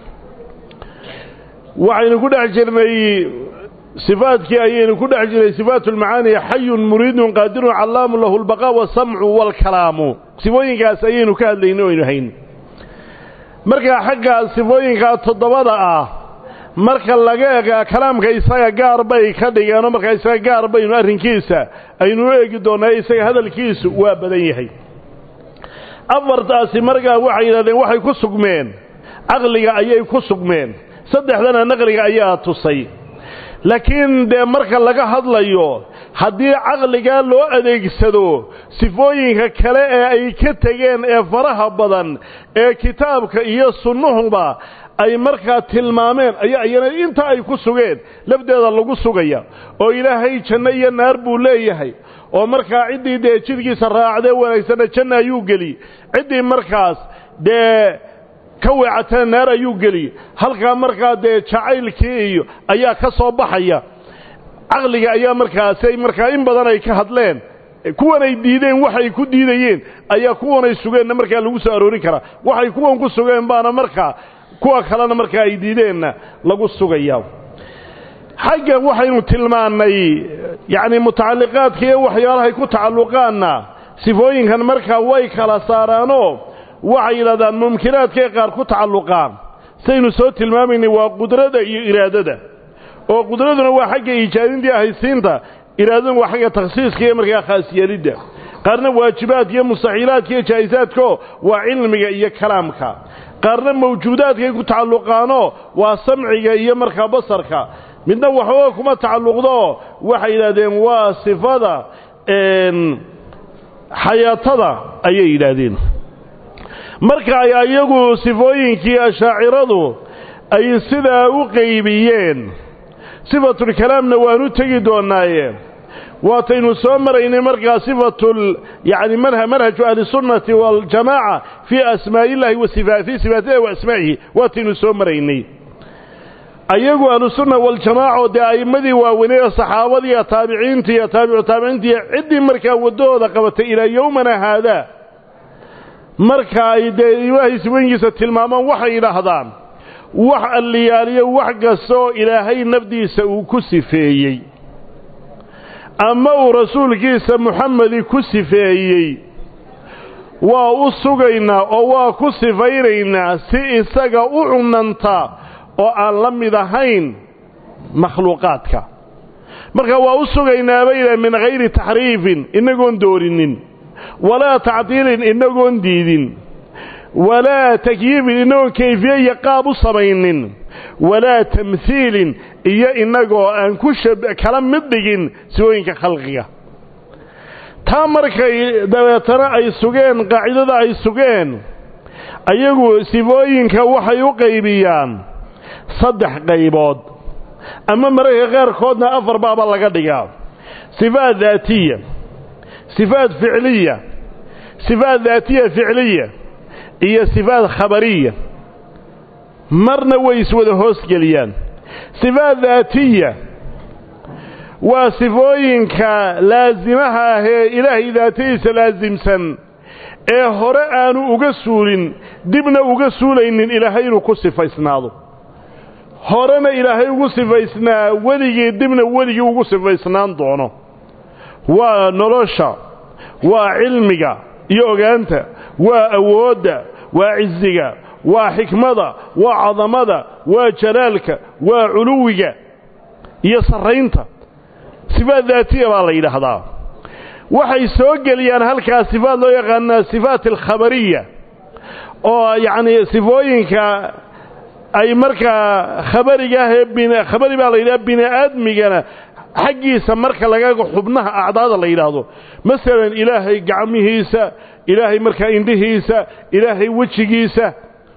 وعين كل عجرني صفاتك أيين كل عجرني صفات المعاني حي مريد قادر علام له البقاء والسمع والكلام صفوين كاس أيين كهدين وينهين مركا حقا صفوين كالتضبط آه marka laga eega kalaamka isaga gaar bay ka dhigeenoo markaa isaga gaar baynu arrinkiisa aynu u eegi doonaa isaga hadalkiisu waa badan yahay afartaasi markaa waxay yidhahdeen waxay ku sugmeen caqliga ayay ku sugmeen saddexdana naqliga ayaa tusay laakiin dee marka laga hadlayo haddii caqligaa loo adeegsado sifooyinka kale ee ay ka tegeen ee faraha badan ee kitaabka iyo sunnuhuba ay markaa tilmaameen ayaa iyana inta ay ku sugeen lafdeeda lagu sugaya oo ilaahay janno iyo naar buu leeyahay oo markaa ciddii dee jidhkiisa raacdee wanaagsanna janna ayuu geli ciddii markaas dee ka weecatana naar ayuu geli halkaa markaa dee jacaylkii iyo ayaa ka soo baxaya caqliga ayaa markaasay markaa in badan ay ka hadleen kuwanay diideen waxay ku diidayeen ayaa kuwanay sugeenna markaa lagu soo aroorin karaa waxay kuwan ku sugeen baana markaa kuwa kalena markaa ay diideenna lagu sugaya xaggan waxaynu tilmaannay yacni mutacalliqaadka iyo waxyaalahay ku tacalluqaanna sifooyinkan markaa way kala saaraanoo waxay yidhahdaan mumkinaadkay qaar ku tacalluqaan saynu soo tilmaamaynay waa qudrada iyo iraadada oo qudraduna waa xagga iijaadintii ahaysiinta iraadaduna waa xagga takhsiiska iyo markaa khaasyeelidda qaarna waajibaadka iyo mustaxiilaadka iyo jaa'isaadko waa cilmiga iyo kalaamka qaarna mawjuudaadkay ku tacalluqaanoo waa samciga iyo markaa basarka midna waxooga kuma tacalluqdoo waxay yidhahdeen waa sifada xayaatada ayay yidhaahdeen marka ay ayagu sifooyinkii ashaaciradu ay sidaa u qaybiyeen sifatulkalaamna waanu tegi doonaaye waataynu soo maraynay markaa sifatul yani manhaju ahlisunnati waljamaaca fii asmaa'i illahi wa fii sifaatillahi wa asmaa'ihi waataynu soo maraynay ayagu ahlusunna waljamaaca oo dee a'immadii waaweynee saxaabadiiyo taabiciintii iyo taabicu taabiciintii ciddii markaa waddahooda qabatay ilaa yowmana haadaa marka ay dee ilaahay sifooyinkiisa tilmaamaan waxay yidhaahdaan wax alliyaaliyo wax kastaoo ilaahay nafdiisa uu ku sifeeyey ama uu rasuulkiisa muxamedi ku sifeeyey waa u sugaynaa oo waa ku sifaynaynaa si isaga u cunanta oo aan la mid ahayn makhluuqaadka marka waa u sugaynaa bayna min hayri taxriifin inagoon doorinin walaa tacdiilin inagoon diidin walaa takyiifin inagoon kayfiye iyo qaab u samaynin walaa tamhiilin iyo innagoo aan ku kala mid dhigin sifooyinka khalqiga taa markay dabeetana ay sugeen qaacidada ay sugeen ayagu sifooyinka waxay u qaybiyaan saddex qaybood ama mararka qaarkoodna afar baaba laga dhigaa sifaat daatiya sifaat ficliya sifaat daatiya ficliya iyo sifaat khabariya marna way iswada hoosgeliyaan sifaat daatiya waa sifooyinka laasimaha ah ee ilaahay daatadiisa laasimsan ee hore aanu uga suulin dibna uga suulaynin ilaahay inuu ku sifaysnaado horena ilaahay ugu sifaysnaa weligii dibna weligii ugu sifaysnaan doono waa nolosha waa cilmiga iyo ogaanta waa awoodda waa cisiga waa xikmada waa cadamada waa jalaalka waa culuwiga iyo sarraynta sifaat daatiya baa la yidhaahdaa waxay soo geliyaan halkaa sifaat loo yaqaanaa sifaat alkhabariya oo yacnii sifooyinka ay markaa khabariga ah ee khabari baa la yidhaha bini aadmigana xaggiisa marka lagaga xubnaha acdaada la yidhaahdo masalan ilaahay gacmihiisa ilaahay markaa indhihiisa ilaahay wejigiisa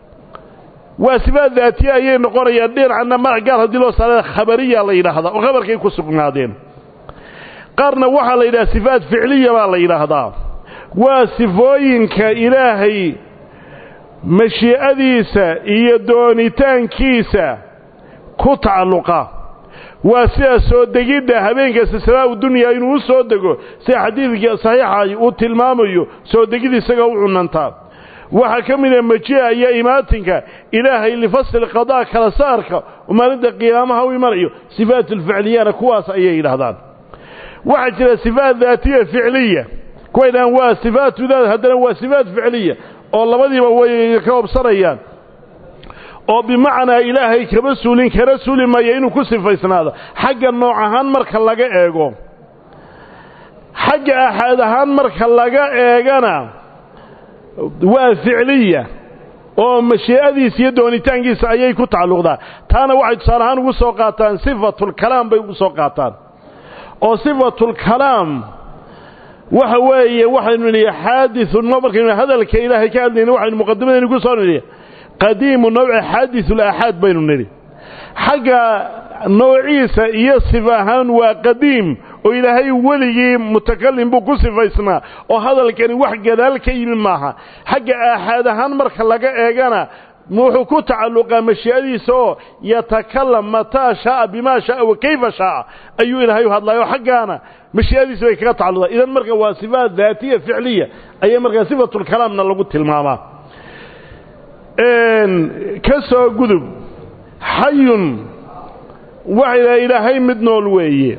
waa sifaat daatiya ayay noqonayaan dhinacna magac gaar haddii loo saarada khabariya la yidhaahdaa oo khabarkay ku sugnaadeen qaarna waxaa la yidhaha sifaat ficliya baa la yidhaahdaa waa sifooyinka ilaahay mashii'adiisa iyo doonitaankiisa ku tacalluqa waa sida soo degidda habeenka silsilaau dunya inuu u soo dego sida xadiidkii saxiixa uu tilmaamayo soo degid isaga u cunantaa waxaa ka mida maji'a iyo imaatinka ilaahay lifasli qadaa kala saarka oo maalinta qiyaamaha u imanayo sifaat alficliyana kuwaas ayay yidhaahdaan waxaa jira sifaat daatiya ficliya kuwa ydhahaan waa sifaatu daat haddana waa sifaat ficliya oo labadiiba way ka obsanayaan oo bimacnaa ilaahay kama suulin kana suuli maya inuu ku sifaysnaado xagga nooc ahaan marka laga eego xagga axaad ahaan marka laga eegana waa ficliya oo mashii'adiisa iyo doonitaankiisa ayay ku tacalluqdaa taana waxay tusaale ahaan ugu soo qaataan sifatulkalaam bay ugu soo qaataan oo sifatulkalaam waxa weeye waxaynu nidhi xaadiثun markaynu hadalka ilaahay ka hadlayna waxaynu muqadimadaynu ku soo nidhi qadiimu nawci xaadiثulaaxaad baynu nidhi xagga noociisa iyo sif ahaan waa qadiim oo ilaahay weligii mutakalim buu ku sifaysnaa oo hadalkani wax gadaal ka yimi maaha xagga aaxaad ahaan marka laga eegana wuxuu ku tacalluqaa mashii'adiisa oo yatakalam mataa shaaa bimaa shaaa wa kayfa shaaa ayuu ilaahay u hadlayo xaggaana mashii'adiisa bay kaga tacalluqdaa idan marka waa sifaat daatiya ficliya ayaa markaa sifatulkalaamna lagu tilmaamaa ka soo gudub xayun waxay dhaha ilaahay mid nool weeye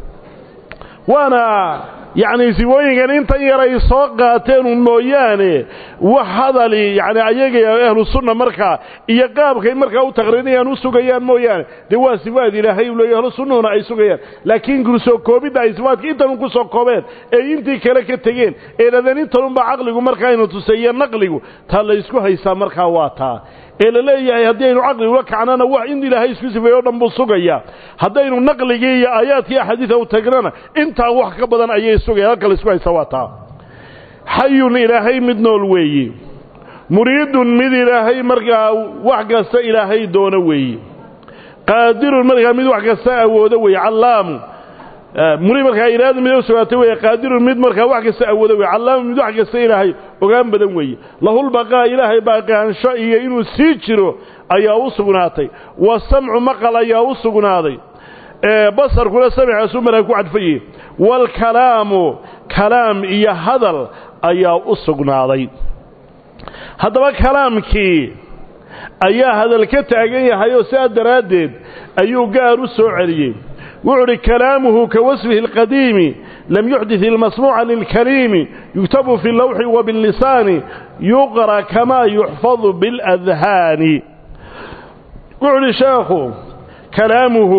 waana yacni sifooyinkan intan yaray soo qaateen un mooyaane wax hadali yacni ayaga ahlu sunna markaa iyo qaabkay markaa u taqriinayaan u sugayaan mooyaane dee waa sifaad ilaahay u leeya ahlu sunnahuna ay sugayaan laakiin kusoo koobidda ay sifaadka intanun ku soo koobeen ee intii kale ka tegeen ee dhadeen intanunba caqligu markaa aynu tuseeye naqligu taa la ysku haysaa markaa waa taa ee la leeyahay haddii aynu caqli ula kacnana wax in ilaahay isku sifeeyo o dhan buu sugayaa haddaynu naqligii iyo aayaadkii axaadiida u tagnana intaa wax ka badan ayay sugayaan halka la isku haysa waa taa xayun ilaahay mid nool weeye muriidun mid ilaahay markaa wax kasta ilaahay doono weeye qaadirun markaa mid wax kasta awoodo weeye callaamu muri markaa iraada mid u sugaatay weeye qaadirun mid markaa wax kasta awoodo weye callaamu mid wax kasta ilaahay ogaan badan weeye lahulbaqaa ilaahay baaqaansho iyo inuu sii jiro ayaa u sugnaatay wasamcu maqal ayaa u sugnaaday basarkuna samcaasuu markaa ku cadfaye waalkalaamu kalaam iyo hadal ayaa u sugnaaday haddaba kalaamkii ayaa hadal ka taagan yahay oo sidaa daraaddeed ayuu gaar u soo celiyey wuxuu uhi kalaamuhu ka wasfihi alqadiimi lam yuxdit ilmasmuuca lilkariimi yuktabu fi lawxi wa billisaani yuqra kamaa yuxfadu biاladhaani wuxuu uhi sheekhu kalaamuhu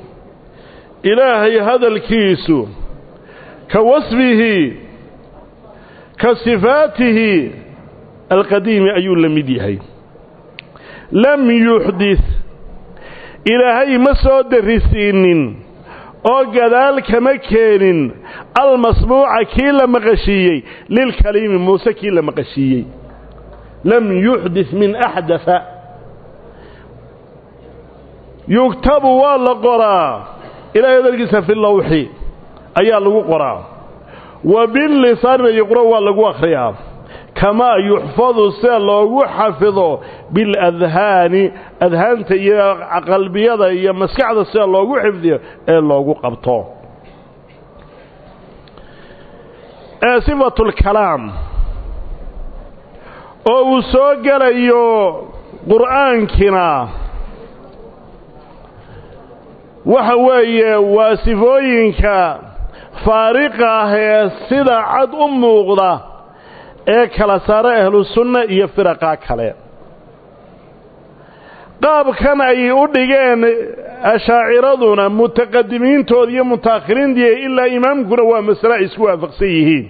ilaahay hadalkiisu ka wasfihi ka sifaatihi alqadiimi ayuu la mid yahay lam yuxdit ilaahay ma soo darisiinin oo gadaal kama keenin almasmuuca kii la maqashiiyey lilkaliimi muuse kii la maqashiiyey lam yuxdit min axdaa yugtabu waa la qoraa ilahay hadalkiisa fi lawxi ayaa lagu qoraa wa billisaanina yuqra waa lagu akhriyaa kamaa yuxfadu sida loogu xafido biladhaani adhaanta iyo qalbiyada iyo maskaxda sida loogu xifdiyo ee loogu qabto ee sifatulkalaam oo uu soo gelayo qur'aankina waxa weeye waa sifooyinka faariqa ah ee sida cad u muuqda ee kala saara ahlusunna iyo firaqa kale qaabkan ay u dhigeen ashaaciraduna mutaqadimiintooda iyo mutaakhiriintii ilaa imaamkuna waa masale ay isku waafaqsan yihiin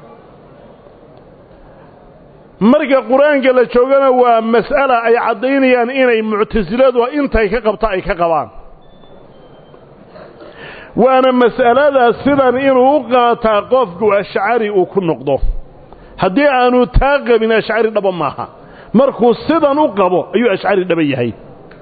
marka qur-aanka la joogana waa mas'ala ay caddaynayaan inay muctasiladu intay ka qabta ay ka qabaan waana mas'alada sidan inuu u qaataa qofku ashcari uu ku noqdo haddii aanu taa qabin ashcari dhaba maaha markuu sidan u qabo ayuu ashcari dhaba yahay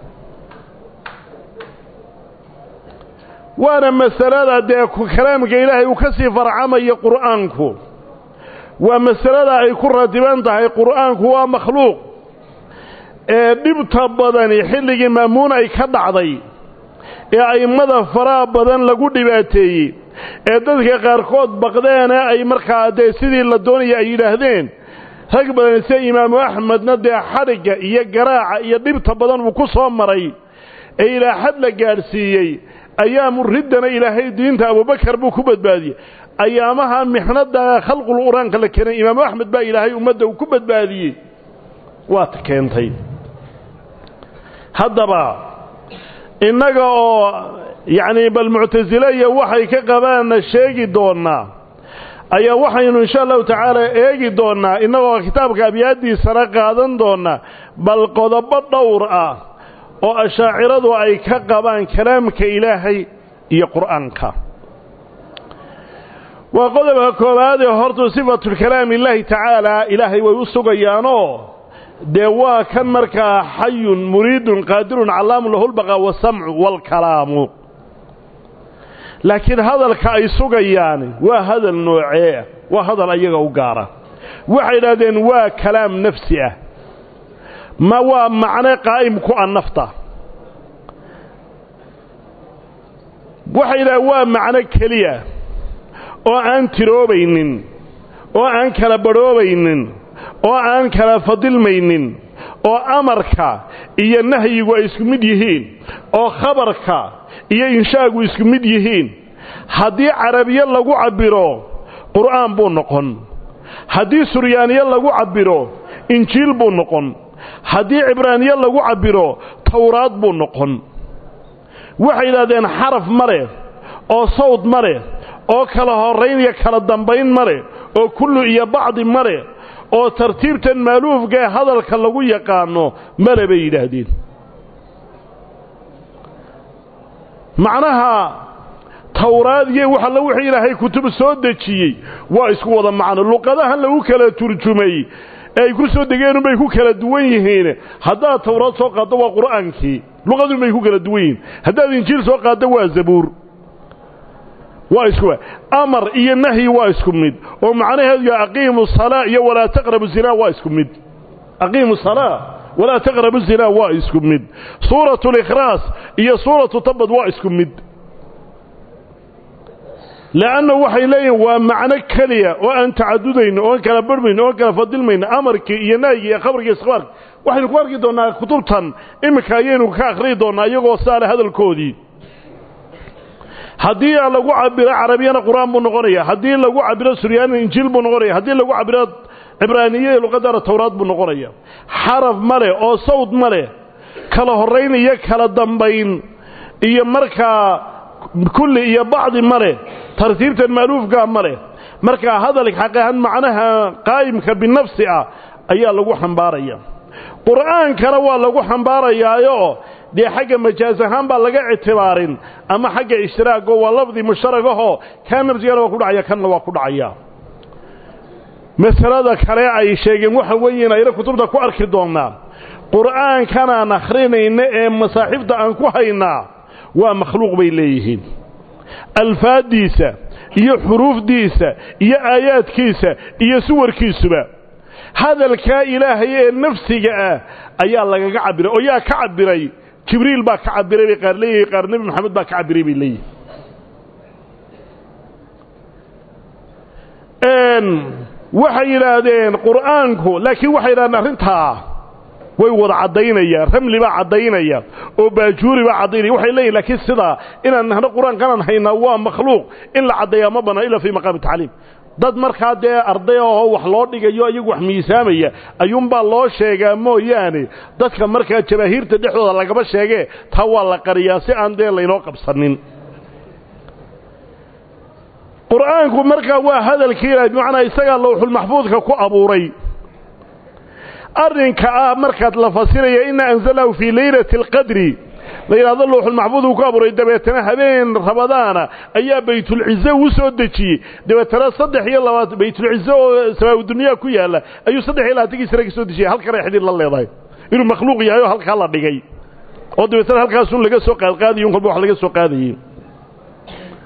waana masalada dee kalaamka ilaahay uu ka sii farcamayo qur'aanku waa masalada ay ku ratiban tahay qur'aanku waa makhluuq ee dhibta badani xilligii maamuun ay ka dhacday ee a'immada faraha badan lagu dhibaateeyey ee dadka qaarkood baqdeene ay markaa dee sidii la doonaya ay yidhaahdeen rag badan sida imaamu axmedna dee xadhigga iyo garaaca iyo dhibta badan uu ku soo maray ee ilaa xad la gaadhsiiyey ayaamu riddana ilaahay diinta abubakar buu ku badbaadiyey ayaamaha mixnada khalqul qur-aanka la keenay imaamu axmed baa ilaahay ummadda uu ku badbaadiyey waata keentay haddaba innaga oo yacni bal muctasile iyo waxay ka qabaanna sheegi doonnaa ayaa waxaynu insha allahu tacaala eegi doonnaa innagoo kitaabka abyaaddiisana qaadan doonnaa bal qodobo dhowr ah oo ashaaciradu ay ka qabaan kalaamka ilaahay iyo qur'aanka waa qodobka koowaadee hortu sifatulkalaam illaahi tacaala ilaahay way u sugayaanoo dee waa kan markaa xayun muriidun qaadirun callaamun lahulbaqaa wasamcu waalkalaamu laakiin hadalka ay sugayaan waa hadal noocee waa hadal ayaga u gaara waxay idhahdeen waa kalaam nafsi ah ma waa macno qaa'im ku a nafta waxay idhahdeen waa macno keliya oo aan tiroobaynin oo aan kala badhoobaynin oo aan kala fadilmaynin oo amarka iyo nahyigu ay isku mid yihiin oo khabarka iyo inshaagu isku mid yihiin haddii carabiye lagu cabbiro qur'aan buu noqon haddii suryaaniye lagu cabbiro injiil buu noqon haddii cibraaniye lagu cabbiro towraad buu noqon waxay yidhahdeen xaraf ma leh oo sawd ma leh oo kala horrayn iyo kala dambayn ma leh oo kullu iyo bacdi ma leh oo tartiibtan maaluufkae hadalka lagu yaqaano male bay yidhaahdeen macnaha towraad iyo wax alla wixii ilaahay kutub soo dejiyey waa isku wada macno luqadahan lagu kala turjumay ee ay ku soo degeenunbay ku kala duwan yihiin haddaad towraad soo qaaddo waa qur'aankii luqadunbay ku kala duwan yihiin haddaad injiil soo qaaddo waa zabuur waa isku amar iyo nahyi waa isku mid oo macnaheedu aqiimu salaa iyo walaa taqrabu zinaa waa isku mid aqiimu salaa walaa taqrabu zinaa waa isku mid suuratu likhraas iyo suuratu tabad waa isku mid le'anna waxay leeyihin waa macno keliya oo aan tacadudayno oon kala barhmayno oon kala fadilmayno amarkii iyo nahyigii iyo khabarkii iskbaarki waxaynu ku arki doonnaa kutubtan iminka ayaynu ka akhriyi doonnaa iyagoo saale hadalkoodii haddii lagu cabiro carabiyana qur'aan buu noqonaya haddii lagu cabiro suryaanina injiil buu noqonaya haddii lagu cabiro cibraaniye luqadana towraad buu noqonaya xaraf ma leh oo sawd ma leh kala horrayn iyo kala dambayn iyo markaa kulli iyo bacdi ma leh tartiibtan maaluufkaa ma leh markaa hadalka xaqahan macnaha qaa'imka binafsi ah ayaa lagu xambaaraya qur'aankana waa lagu xambaarayaayo dee xagga majaas ahaan baa laga ictibaarin ama xagga ishtiraago waa lafdi mushtaragahoo kaa nafsigana waa ku dhacaya kanna waa ku dhacaya masalada kale ay sheegeen waxa weeyiin ayna kutubta ku arki doonnaa qur'aankanaan akhrinayna ee masaaxiifta aan ku haynaa waa makhluuq bay leeyihiin alfaaddiisa iyo xuruufdiisa iyo aayaadkiisa iyo suwarkiisuba hadalkaa ilaahay ee nafsiga ah ayaa lagaga cabbiray oo yaa ka cabbiray jibriil baa ka cabbiray bay qaar leeyihin qaar nebi moxamed baa ka cabbiray bay leeyihin waxay yidhaahdeen qur'aanku laakiin waxay yidhahdeen arrintaa way wada caddaynayaan ramli baa caddaynaya oo baajuuri baa caddaynaya waxay leeyihin laakiin sidaa inaan nahno qur-aankanaan haynaa waa makhluuq in la caddeeyaa ma bannaa ila fii maqaami tacliim dad markaa dee arday oo wax loo dhigayo iyagu wax miisaamaya ayuunbaa loo sheegaa mooyaane dadka markaa jabaahiirta dhexdooda lagama sheegee taa waa la qariyaa si aan dee laynoo qabsanin qur'aanku markaa waa hadalkii ilahay bimacnaa isagaa lowxulmaxfuudka ku abuuray arrinka ah markaad la fasiraya ina anzalnahu fii leylati alqadri la yidhahdo lowxulmaxfuud uu ku abuuray dabeetana habeen rabadaana ayaa baytulcize uu soo dejiyey dabeetana saddex iyo labaatan baytulcize oo samaaudunyaa ku yaalla ayuu saddex iyo labaatankii sane ka soo dejiyay halkanay xidhiir la leedahay inuu makhluuq yahay oo halkaa la dhigay oo dabeetana halkaasun laga soo qaadqaadayo un kolba wax laga soo qaadayey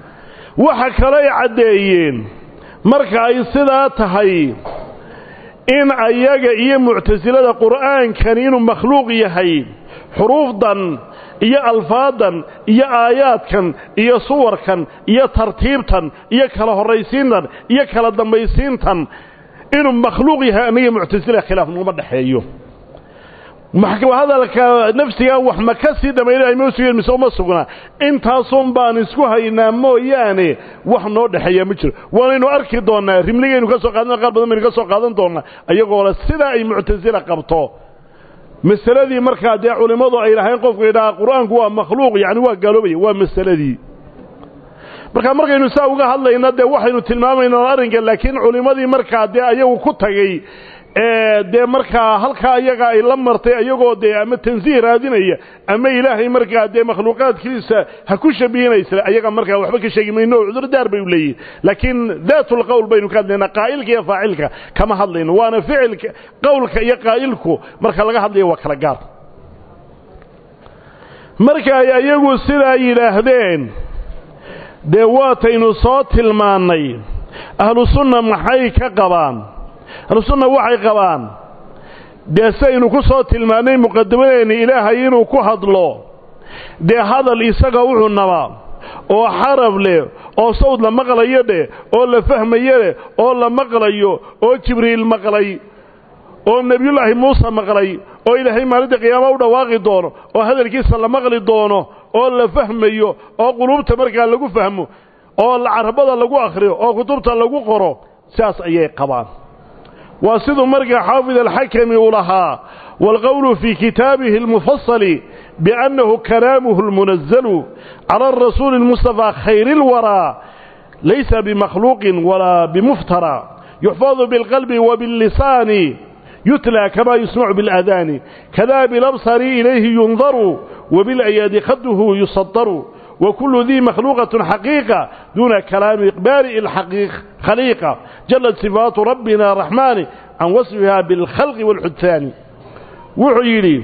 waxa kale ay caddeeyeen marka ay sidaa tahay in ayaga iyo muctasilada qur'aankani inuu makhluuq yahay xuruufdan iyo alfaadan iyo aayaadkan iyo suwarkan iyo tartiibtan iyo kala horraysiintan iyo kala dambaysiintan inuu makhluuq yahay aniga muctasila khilaaf naguma dhexeeyo hadalka nafsiga wax ma ka sii dhammaynahay ma sugeen mise uma sugnaa intaasun baan isku haynaa mooyaane wax noo dhexeeya ma jiro waanaynu arki doonnaa rimligaynu ka soo qaadana qaar badan baynu ka soo qaadan doonnaa iyagoo le sidaa ay muctasila qabto masaladii markaa dee culimmadu ay lahayn qofku idhaha qur-aanku waa makhluuq yacni waa gaaloobaya waa masaladii marka markaynu saa uga hadlayna dee waxaynu tilmaamaynaa arrinka laakiin culimmadii markaa dee ayagu ku tagay dee markaa halkaa iyaga ay la martay ayagoo dee ama tansiih raadinaya ama ilaahay markaa dee makhluuqaadkiisa ha ku shabihinaysa ayaga markaa waxba ka sheegi mayno cudurdaar bay u leeyihin laakiin daatulqowl baynu ka hadlaynaa qaa'ilka iyo faacilka kama hadlayno waana ficilka qowlka iyo qaa'ilku marka laga hadlaya waa kala gaar marka ay ayagu sidaa yidhaahdeen dee waataynu soo tilmaannay ahlu sunna maxay ka qabaan ahlusunna waxay qabaan dee saynu ku soo tilmaannay muqadamadeenna ilaahay inuu ku hadlo dee hadal isaga wuxuu nabaa oo xarab leh oo sawd la maqlayo dheh oo la fahmayo leh oo la maqlayo oo jibriil maqlay oo nebiyullaahi muuse maqlay oo ilaahay maalinta qiyaama u dhawaaqi doono oo hadalkiisa la maqli doono oo la fahmayo oo quluubta markaa lagu fahmo oo carabada lagu akhriyo oo kutubta lagu qoro sidaas ayay qabaan waa siduu markaa xaafid alxakami uu lahaa waalqowlu fii kitaabihi almufasali biannahu kalaamuhu almunazalu cala arasuuli almustafaa khayri اlwaraa laysa bimakhluuqin walaa bimuftara yuxfadu biاlqalbi wabiاllisaani yutlى kama yusmacu biاlأadaani kada bilabsari ilayhi yundaru wabiاlayaadi khaduhu yusadaru وكل ذي مخلوقة حقيقة دون كلام إقبال الحقيق خليقة جلت صفات ربنا الرحمن عن وصفها بالخلق والحدثان وعيلي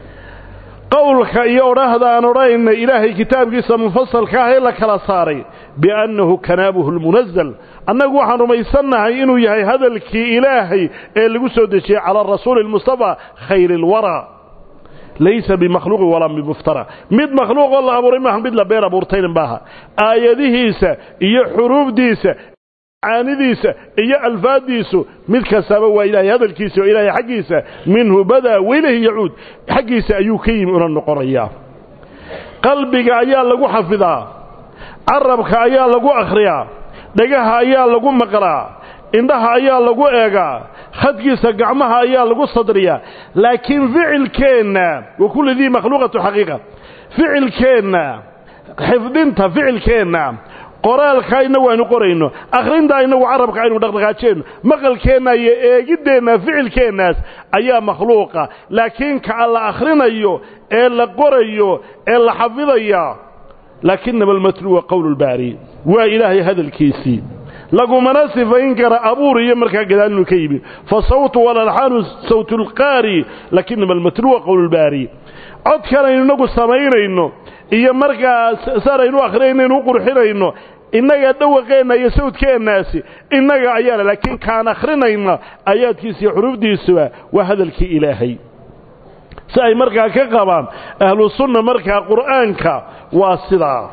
قولك يورهذا أن رأينا إلهي كتاب قصة مفصل كاهي لك لصاري بأنه كنابه المنزل أنه وحن رميسنا إنه يهي هذا الكي إلهي اللي قصد شيء على الرسول المصطفى خير الورى laysa bimakhluuqin walaa bimuftara mid makhluuq oo la abuuray maaha mid la been abuurtaynin maaha aayadihiisa iyo xuruufdiisa caanidiisa iyo alfaaddiisu mid kastaba waa ilaahay hadalkiisa oo ilaahay xaggiisa minhu badaa weylahi yacuud xaggiisa ayuu ka yimi una noqonayaa qalbiga ayaa lagu xafidaa carabka ayaa lagu akhriyaa dhagaha ayaa lagu maqlaa indhaha ayaa lagu eegaa khadkiisa gacmaha ayaa lagu sadriyaa laakiin ficilkeenna wa kulli dii makhluuqatu xaqiiqa ficilkeenna xifdinta ficilkeenna qoraalkaa inagu aynu qorayno akhrintaa inagu carabka aynu dhaqdhaqaajeenno maqalkeenna iyo eegiddeenna ficilkeennaas ayaa makhluuqa laakiin ka la akhrinayo ee la qorayo ee la xafidaya laakinama almatluwa qowlu lbaari waa ilaahay hadalkiisii lagumana sifayn kara abuur iyo markaa gadaal inuu ka yimi fa sawtu walalxaanu sawtu lqaari lakinama almatluwa qowlu lbaari codkan aynu inagu samaynayno iyo markaa saraynu akhriyayno u qurxinayno innaga dhawaqeenna iyo sawdkeennaasi innaga ayaana laakiin kaan akhrinayna aayaadkiisa iyo xuruufdiisuba waa hadalkii ilaahay si ay markaa ka qabaan ahlu sunna markaa qur'aanka waa sidaa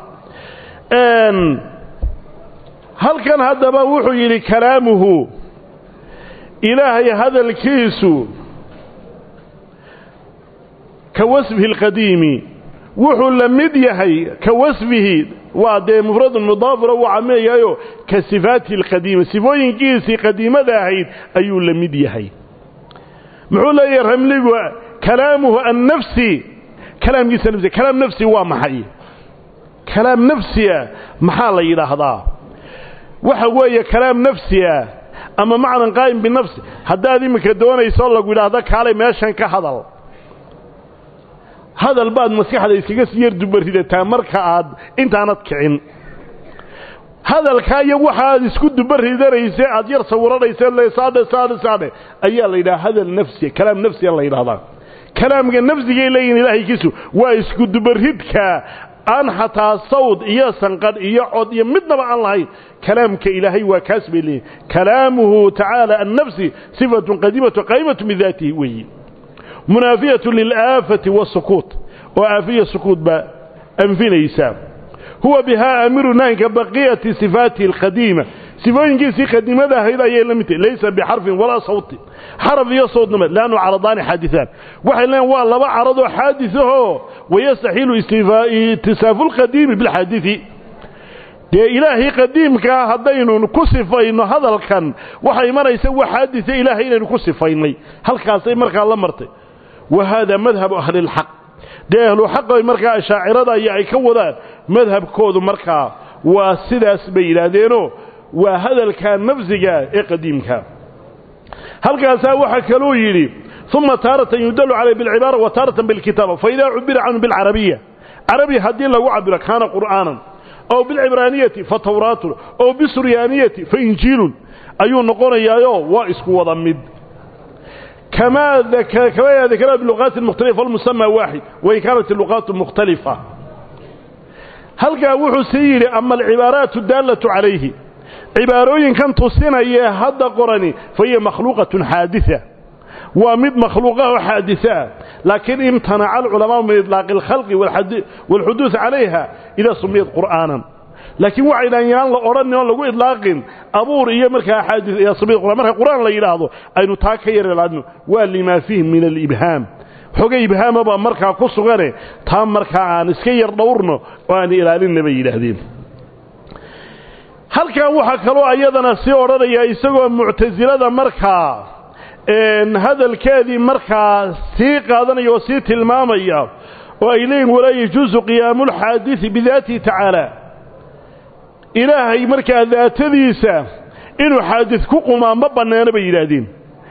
halkan haddaba wuxuu yidhi kalaamuhu ilaahay hadalkiisu ka wasfihi alqadiimi wuxuu la mid yahay ka wasfihi waa dee mufradun mudaafiro uu cameeyahayo ka sifaatihi alqadiima sifooyinkiisii qadiimada ahayd ayuu la mid yahay muxuu leeyahay ramligu kalaamuhu annafsi kalaamkiisa nafsi kalaam nafsi waa maxay kalaam nafsiya maxaa la yidhaahdaa waxa weeye kalaam nafsi ah ama macnan qaa'im binafsi haddaad iminka doonayso lagu yidhaahdo kaalay meeshan ka hadal hadal baad maskaxda iskaga sii yar dubaridataa marka aad intaanad kicin hadalkaa iyo waxa aad isku dubaridanaysay aad yar sawiranaysa saadhe saadhe saadhe ayaa la yidhaha hadal nafsiya kalaam nafsiya la yidhahdaa kalaamka nafsigay leeyihin ilaahaykiisu waa isku dubaridka aan xataa sawd iyo sanqadh iyo cod iyo midnaba aan lahayn kalaamka ilaahay waa kaas bay leeyihin kalaamuhu tacaala annafsi sifatun qadiimatu qaa'imatu min daatihi weeyi munaafiyatu lilaafati wasukuut oo aafiya sukuut baa anfinaysa huwa bihaa aamiru nahinka baqiyati sifaatihi alqadiima sifooyinkiisii qadiimada ahayd ayay la mid tahay laysa bixarfin walaa sawtin xaraf iyo sawtnama laannu caradaani xaadisaan waxay leeyiin waa laba caradoo xaadisahoo wayastaxiilu itisaafu lqadiimi bilxaadisi dee ilaahii qadiimkaa haddaynu ku sifayno hadalkan waxay imanaysa wax xaadisa ilaahay inaynu ku sifaynay halkaasay markaa la martay wa haadaa madhabu ahlilxaq dee ahluxaq markaa ashaacirada iyo ay ka wadaan madhabkoodu markaa waa sidaas bay yidhaahdeenoo waa hadalka nafsiga ee qadiimka halkaasaa waxaa kaluu yidhi uma taaratan yudalu calayh bilcibaara wa taaratan bilkitaaba faidaa cubira canhu bilcarabiya carabi haddii lagu cabiro kaana qur'aanan ow bilcibraaniyati fa tawraatun ow bisuryaaniyati fa injiilun ayuu noqonayaayo waa isku wada mid كما ذكر كما ذكرها باللغات المختلفة والمسمى واحد وإن كانت اللغات مختلفة هل قاوح سيري أما العبارات الدالة عليه عباروين كان تصينا هذا قرني فهي مخلوقة حادثة ومد مخلوقة حادثة لكن امتنع العلماء من إطلاق الخلق والحدوث عليها إذا سميت قرآنا laakiin waxaydhaan yaan la odhanin oon lagu idlaaqin abuur iyo markaa xaadis iyo sabiid quraan marka quraan la yidhaahdo aynu taa ka yareelaadno waa limaa fiih min alibhaam xogay ibhaamaba markaa ku sugane taa markaa aan iska yar dhowrno oo aan ilaalinna bay yidhaahdeen halkan waxaa kaloo ayadana sii odhanaya isagoo muctasilada markaa hadalkeedii markaa sii qaadanaya oo sii tilmaamaya oo ay leeyihin walaa yajuusu qiyaamu lxaadisi bidaatihi tacaala ilaahay markaa daatadiisa inuu xaadis ku qumaa ma bannaano bay yidhaahdeen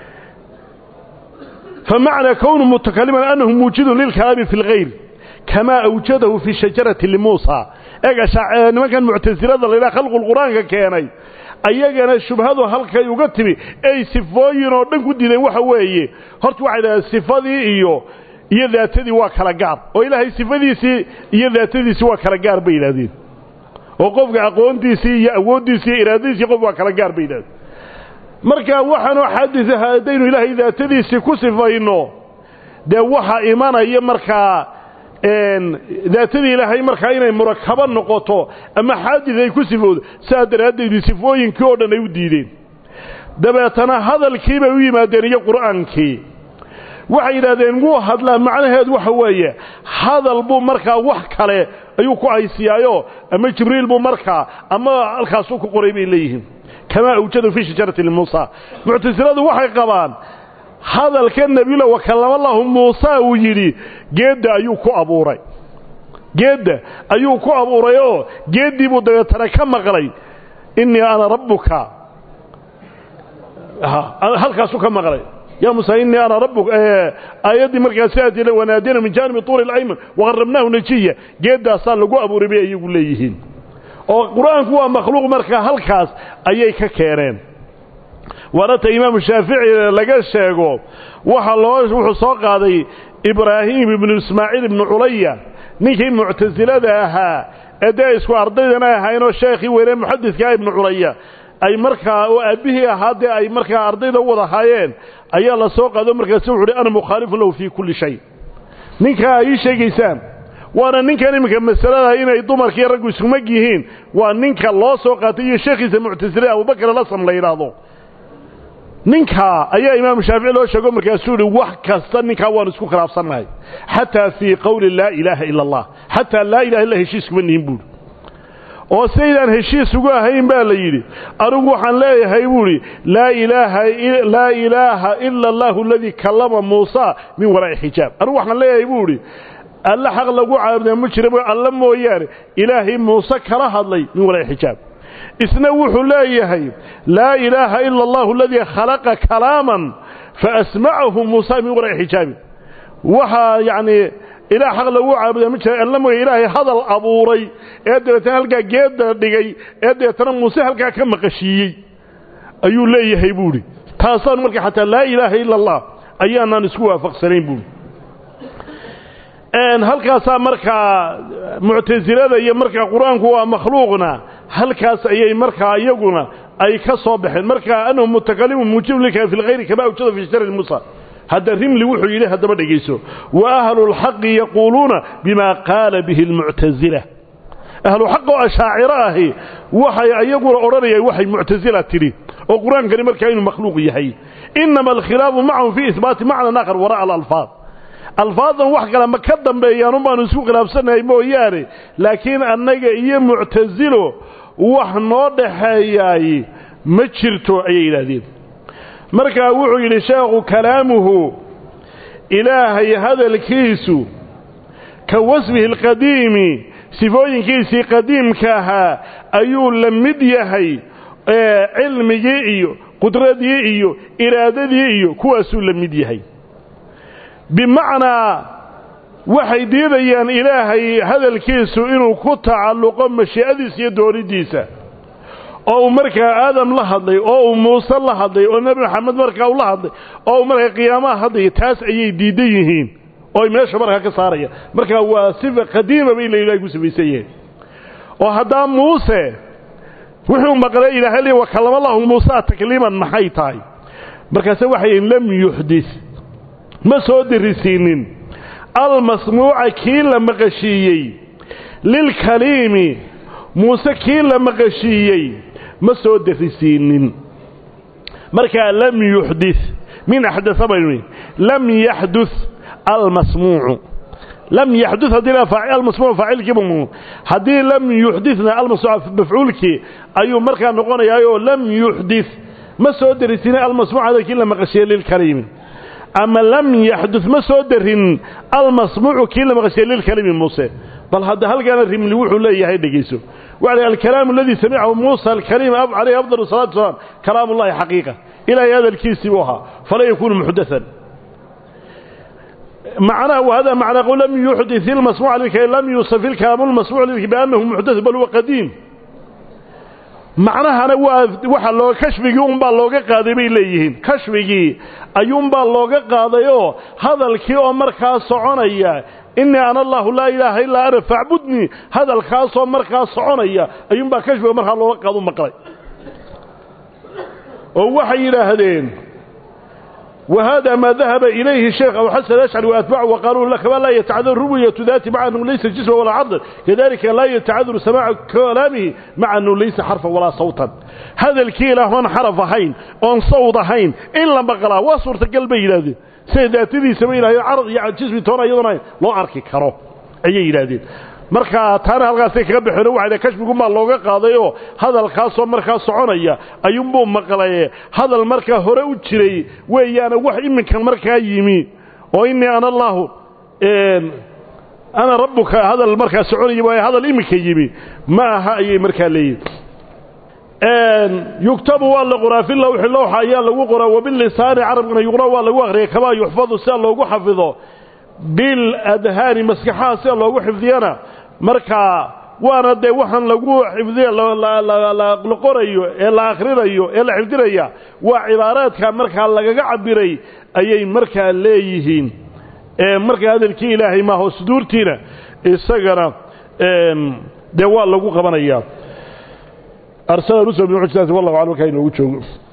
famacnaa kownu mutakaliman annahu muujidun lilkalaami fi lgayr kamaa awjadahu fi shajarati limuusa eega nimankan muctasilada laydhaha khalqulqur-aanka keenay ayagana shubhadu halkay uga timi ay sifooyin oo dhan ku diideen waxa weeye horta waxay dhahdeen sifadii iyo iyo daatadii waa kala gaar oo ilaahay sifadiisii iyo daatadiisii waa kala gaar bay yidhahdeen oo qofka aqoontiisii iyo awooddiisii iyo iraadadiisii qof waa kala gaar bay yidhahdeen marka waxaanoo xaadis aha haddaynu ilaahay daatadiisii ku sifayno dee waxa imanaya markaa daatadii ilaahay markaa inay murakabo noqoto ama xaadis ay ku sifowdo saa daraaddeedu sifooyinkii oo dhan ay u diideen dabeetana hadalkii bay u yimaadeen iyo qur'aankii waxay yidhahdeen wuu hadlaa macnaheedu waxa weeye hadal buu markaa wax kale ayuu ku haysiyaayo ama jibriil buu markaa ama halkaasuu ku qoray bay leeyihiin kamaa awjadu fii shajarati limuusa muctasiladu waxay qabaan hadalka nebiyula wakallama lahu muusa uu yidhi geedda ayuu ku abuuray geedda ayuu ku abuuray oo geeddii buu dabeetana ka maqlay innii ana rabbuka halkaasuu ka maqlay يا موسى إني أنا ربك آياتي مركا سيأتي ونادينا من جانب طور الأيمن وغربناه نجية جيدا صار لقوا أبو ربيع يقول ليهين وقرآن هو مخلوق مركا هالكاس أيي ككيرين ورات إمام الشافعي لقى الشيقو وحلوش وحصاق هذا إبراهيم بن إسماعيل بن عليا نكي معتزلة ذاها أدايس وأرضينا هاينو الشيخي وإليه محدث كاي بن عليا ay markaa oo aabbihii ahaadee ay markaa ardayda u wada haayeen ayaa la soo qaado markaasi wuxu uhi ana mukhaalifun lahu fii kulli shay ninkaa ay ii sheegaysaan waana ninkan iminka masalada inay dumarkii raggu iskumag yihiin waa ninka loo soo qaatay iyo sheekhiisa muctasile abubakar alasam la yidhaahdo ninkaa ayaa imaamu shaafici loo sheego markaasuu yihi wax kasta ninkaa waanu isku khilaafsannahay xataa fii qowli laa ilaaha ila allah xataa laa ilaha illa heshiis kuma nihin buuhi oo saydaan heshiis ugu ahayn baa la yidhi anigu waxaan leeyahay buu idhi laa ilaaha laa ilaaha ila allahu aladii kallama muusa min waraa'i xijaab anigu waxaan leeyahay buu idhi alle xaq lagu caabudaa ma jira alle mooyaane ilaahay muuse kala hadlay min waraa'i xijaab isna wuxuu leeyahay laa ilaaha ila allahu aladii khalaqa kalaaman faasmacahu muusa min waraa'i xijaabin waxaa yacni ilaah xaq lagu caabudaa ma jira alla mooya ilaahay hadal abuuray ee dabeetana halkaa geedda dhigay ee dabeetana muuse halkaa ka maqashiiyey ayuu leeyahay buuhi taasaan marka xataa laa ilaaha ila allah ayaanaan isku waafaqsanayn buuhi halkaasaa markaa muctasilada iyo markaa qur-aanku waa makhluuqna halkaas ayay markaa iyaguna ay ka soo baxeen marka anahu mutakalimu muujib lika fi lkhayri kama awjada fi shari musa hadda rimli wuxuu yidhi haddaba dhegayso wa ahlu lxaqi yaquuluuna bima qaala bihi lmuctasila ahlu xaq oo ashaaciro ahi waxay iyaguna odhanayaan waxay muctasila tidhi oo qur-aankani markaa inuu makhluuq yahay inama alkhilaafu macahum fii ihbaati macnan aakhar wara'a alalfaad alfaadan wax kale ma ka dambeeyaan unbaanu isku khilaafsannahay mooyaane laakiin annaga iyo muctasilo wax noo dhaxeeyaay ma jirto ayay yidhaahdeen markaa wuxuu yidhi sheekhu kalaamuhu ilaahay hadalkiisu ka wasfihi alqadiimi sifooyinkiisii qadiimka ahaa ayuu la mid yahay cilmigii iyo qudradii iyo iraadadii iyo kuwaasuu la mid yahay bimacnaa waxay diidayaan ilaahay hadalkiisu inuu ku tacalluqo mashii'adiisa iyo doonidiisa oo uu markaa aadam la hadlay oo uu muuse la hadlay oo nebi maxamed markaa uu la hadlay oo uu markaa qiyaamaha hadlaya taas ayay diidan yihiin oo ay meesha markaa ka saarayaan markaa waa sifa qadiima bay la ilahay ku samaysan yihiin oo haddaa muuse wuxuu maqlay ilaahay le wa kallama allahu muusaa takliiman maxay tahay markaase waxay yihin lam yuxdis ma soo dirisiinin almasmuuca kii la maqashiiyey lilkaliimi muuse kii la maqashiiyey ma soo dirisiinin markaa lam yuxdis min axdaa baynu lam yaxdus almasmuucu lam yaxdus haddii almasmuuc faacilkiibu haddii lam yuxdisna almasmuuc mafcuulkii ayuu markaa noqonayaayoo lam yuxdis ma soo dirisiinin almasmuuc hada kii la maqashiiyey lilkaliimi ama lam yaxdud ma soo darin almasmuucu kii la maqashiye lilkalimi muuse bal hadda halkaana rimli wuxuu leeyahay dhegayso waxa alkalaamu aladii samicahu muusa alkaliim calayhi afdal salatu wasalaam kalaam ullahi xaqiiqa ilaahay hadalkiisii buu ahaa falaa yakuunu muxdathan معناه وهذا معنى قول لم يحدث المسموع لكي لم يوصف الكلام المسموع لكي بأنه محدث بل هو قديم macnahana waa waxa loo kashfigii unbaa looga qaaday bay leeyihiin kashfigii ayuunbaa looga qaadayoo hadalkii oo markaa soconaya innii ana allahu laa ilaaha illaa ana facbudnii hadalkaasoo markaa soconaya ayuunbaa kashfiga markaa looga qaadu maqlay oo waxay yidhaahdeen وهذا ما ذهب إليه الشيخ أبو حسن الأشعري وأتباعه وقالوا لك ما لا يتعذر رؤية ذات مع أنه ليس جسم ولا عضل كذلك لا يتعذر سماع كلامه مع أنه ليس حرفا ولا صوتا هذا الكيلة من حرف هين أن صوت هين إلا بقلا وصورة قلبي هذه سيداتي سمين هي عرض يعني جسمي تونا يضنا لو أركي كرو أي هذه marka taana halkaasay kaga bixino waxayna kashfigumaa looga qaadayoo hadalkaasoo markaa soconaya ayuunbuu maqlaye hadal markaa hore u jiray weeyaana wax iminkan markaa yimi oo innii ana allaahu ana rabbuka hadal markaa soconaya waaye hadal iminka yimi ma aha ayay markaa leeyihin yugtabu waa la qoraa fi lawxi lowxa ayaa lagu qoraa wabilisaani carabkana yuqra waa lagu akriya kamaa yuxfadu sida loogu xafido biladhaani maskaxaha sida loogu xifdiyana markaa waana dee waxaan lagu xifdiya la qorayo ee la akhrinayo ee la xifdinaya waa cibaaraadka markaa lagaga cabiray ayay markaa leeyihiin markaa hadalkii ilaahay maaho suduurtiina isagana dee waa lagu qabanayaa arsala rusul bimujizati wallahu aclam markaa inoogu joogo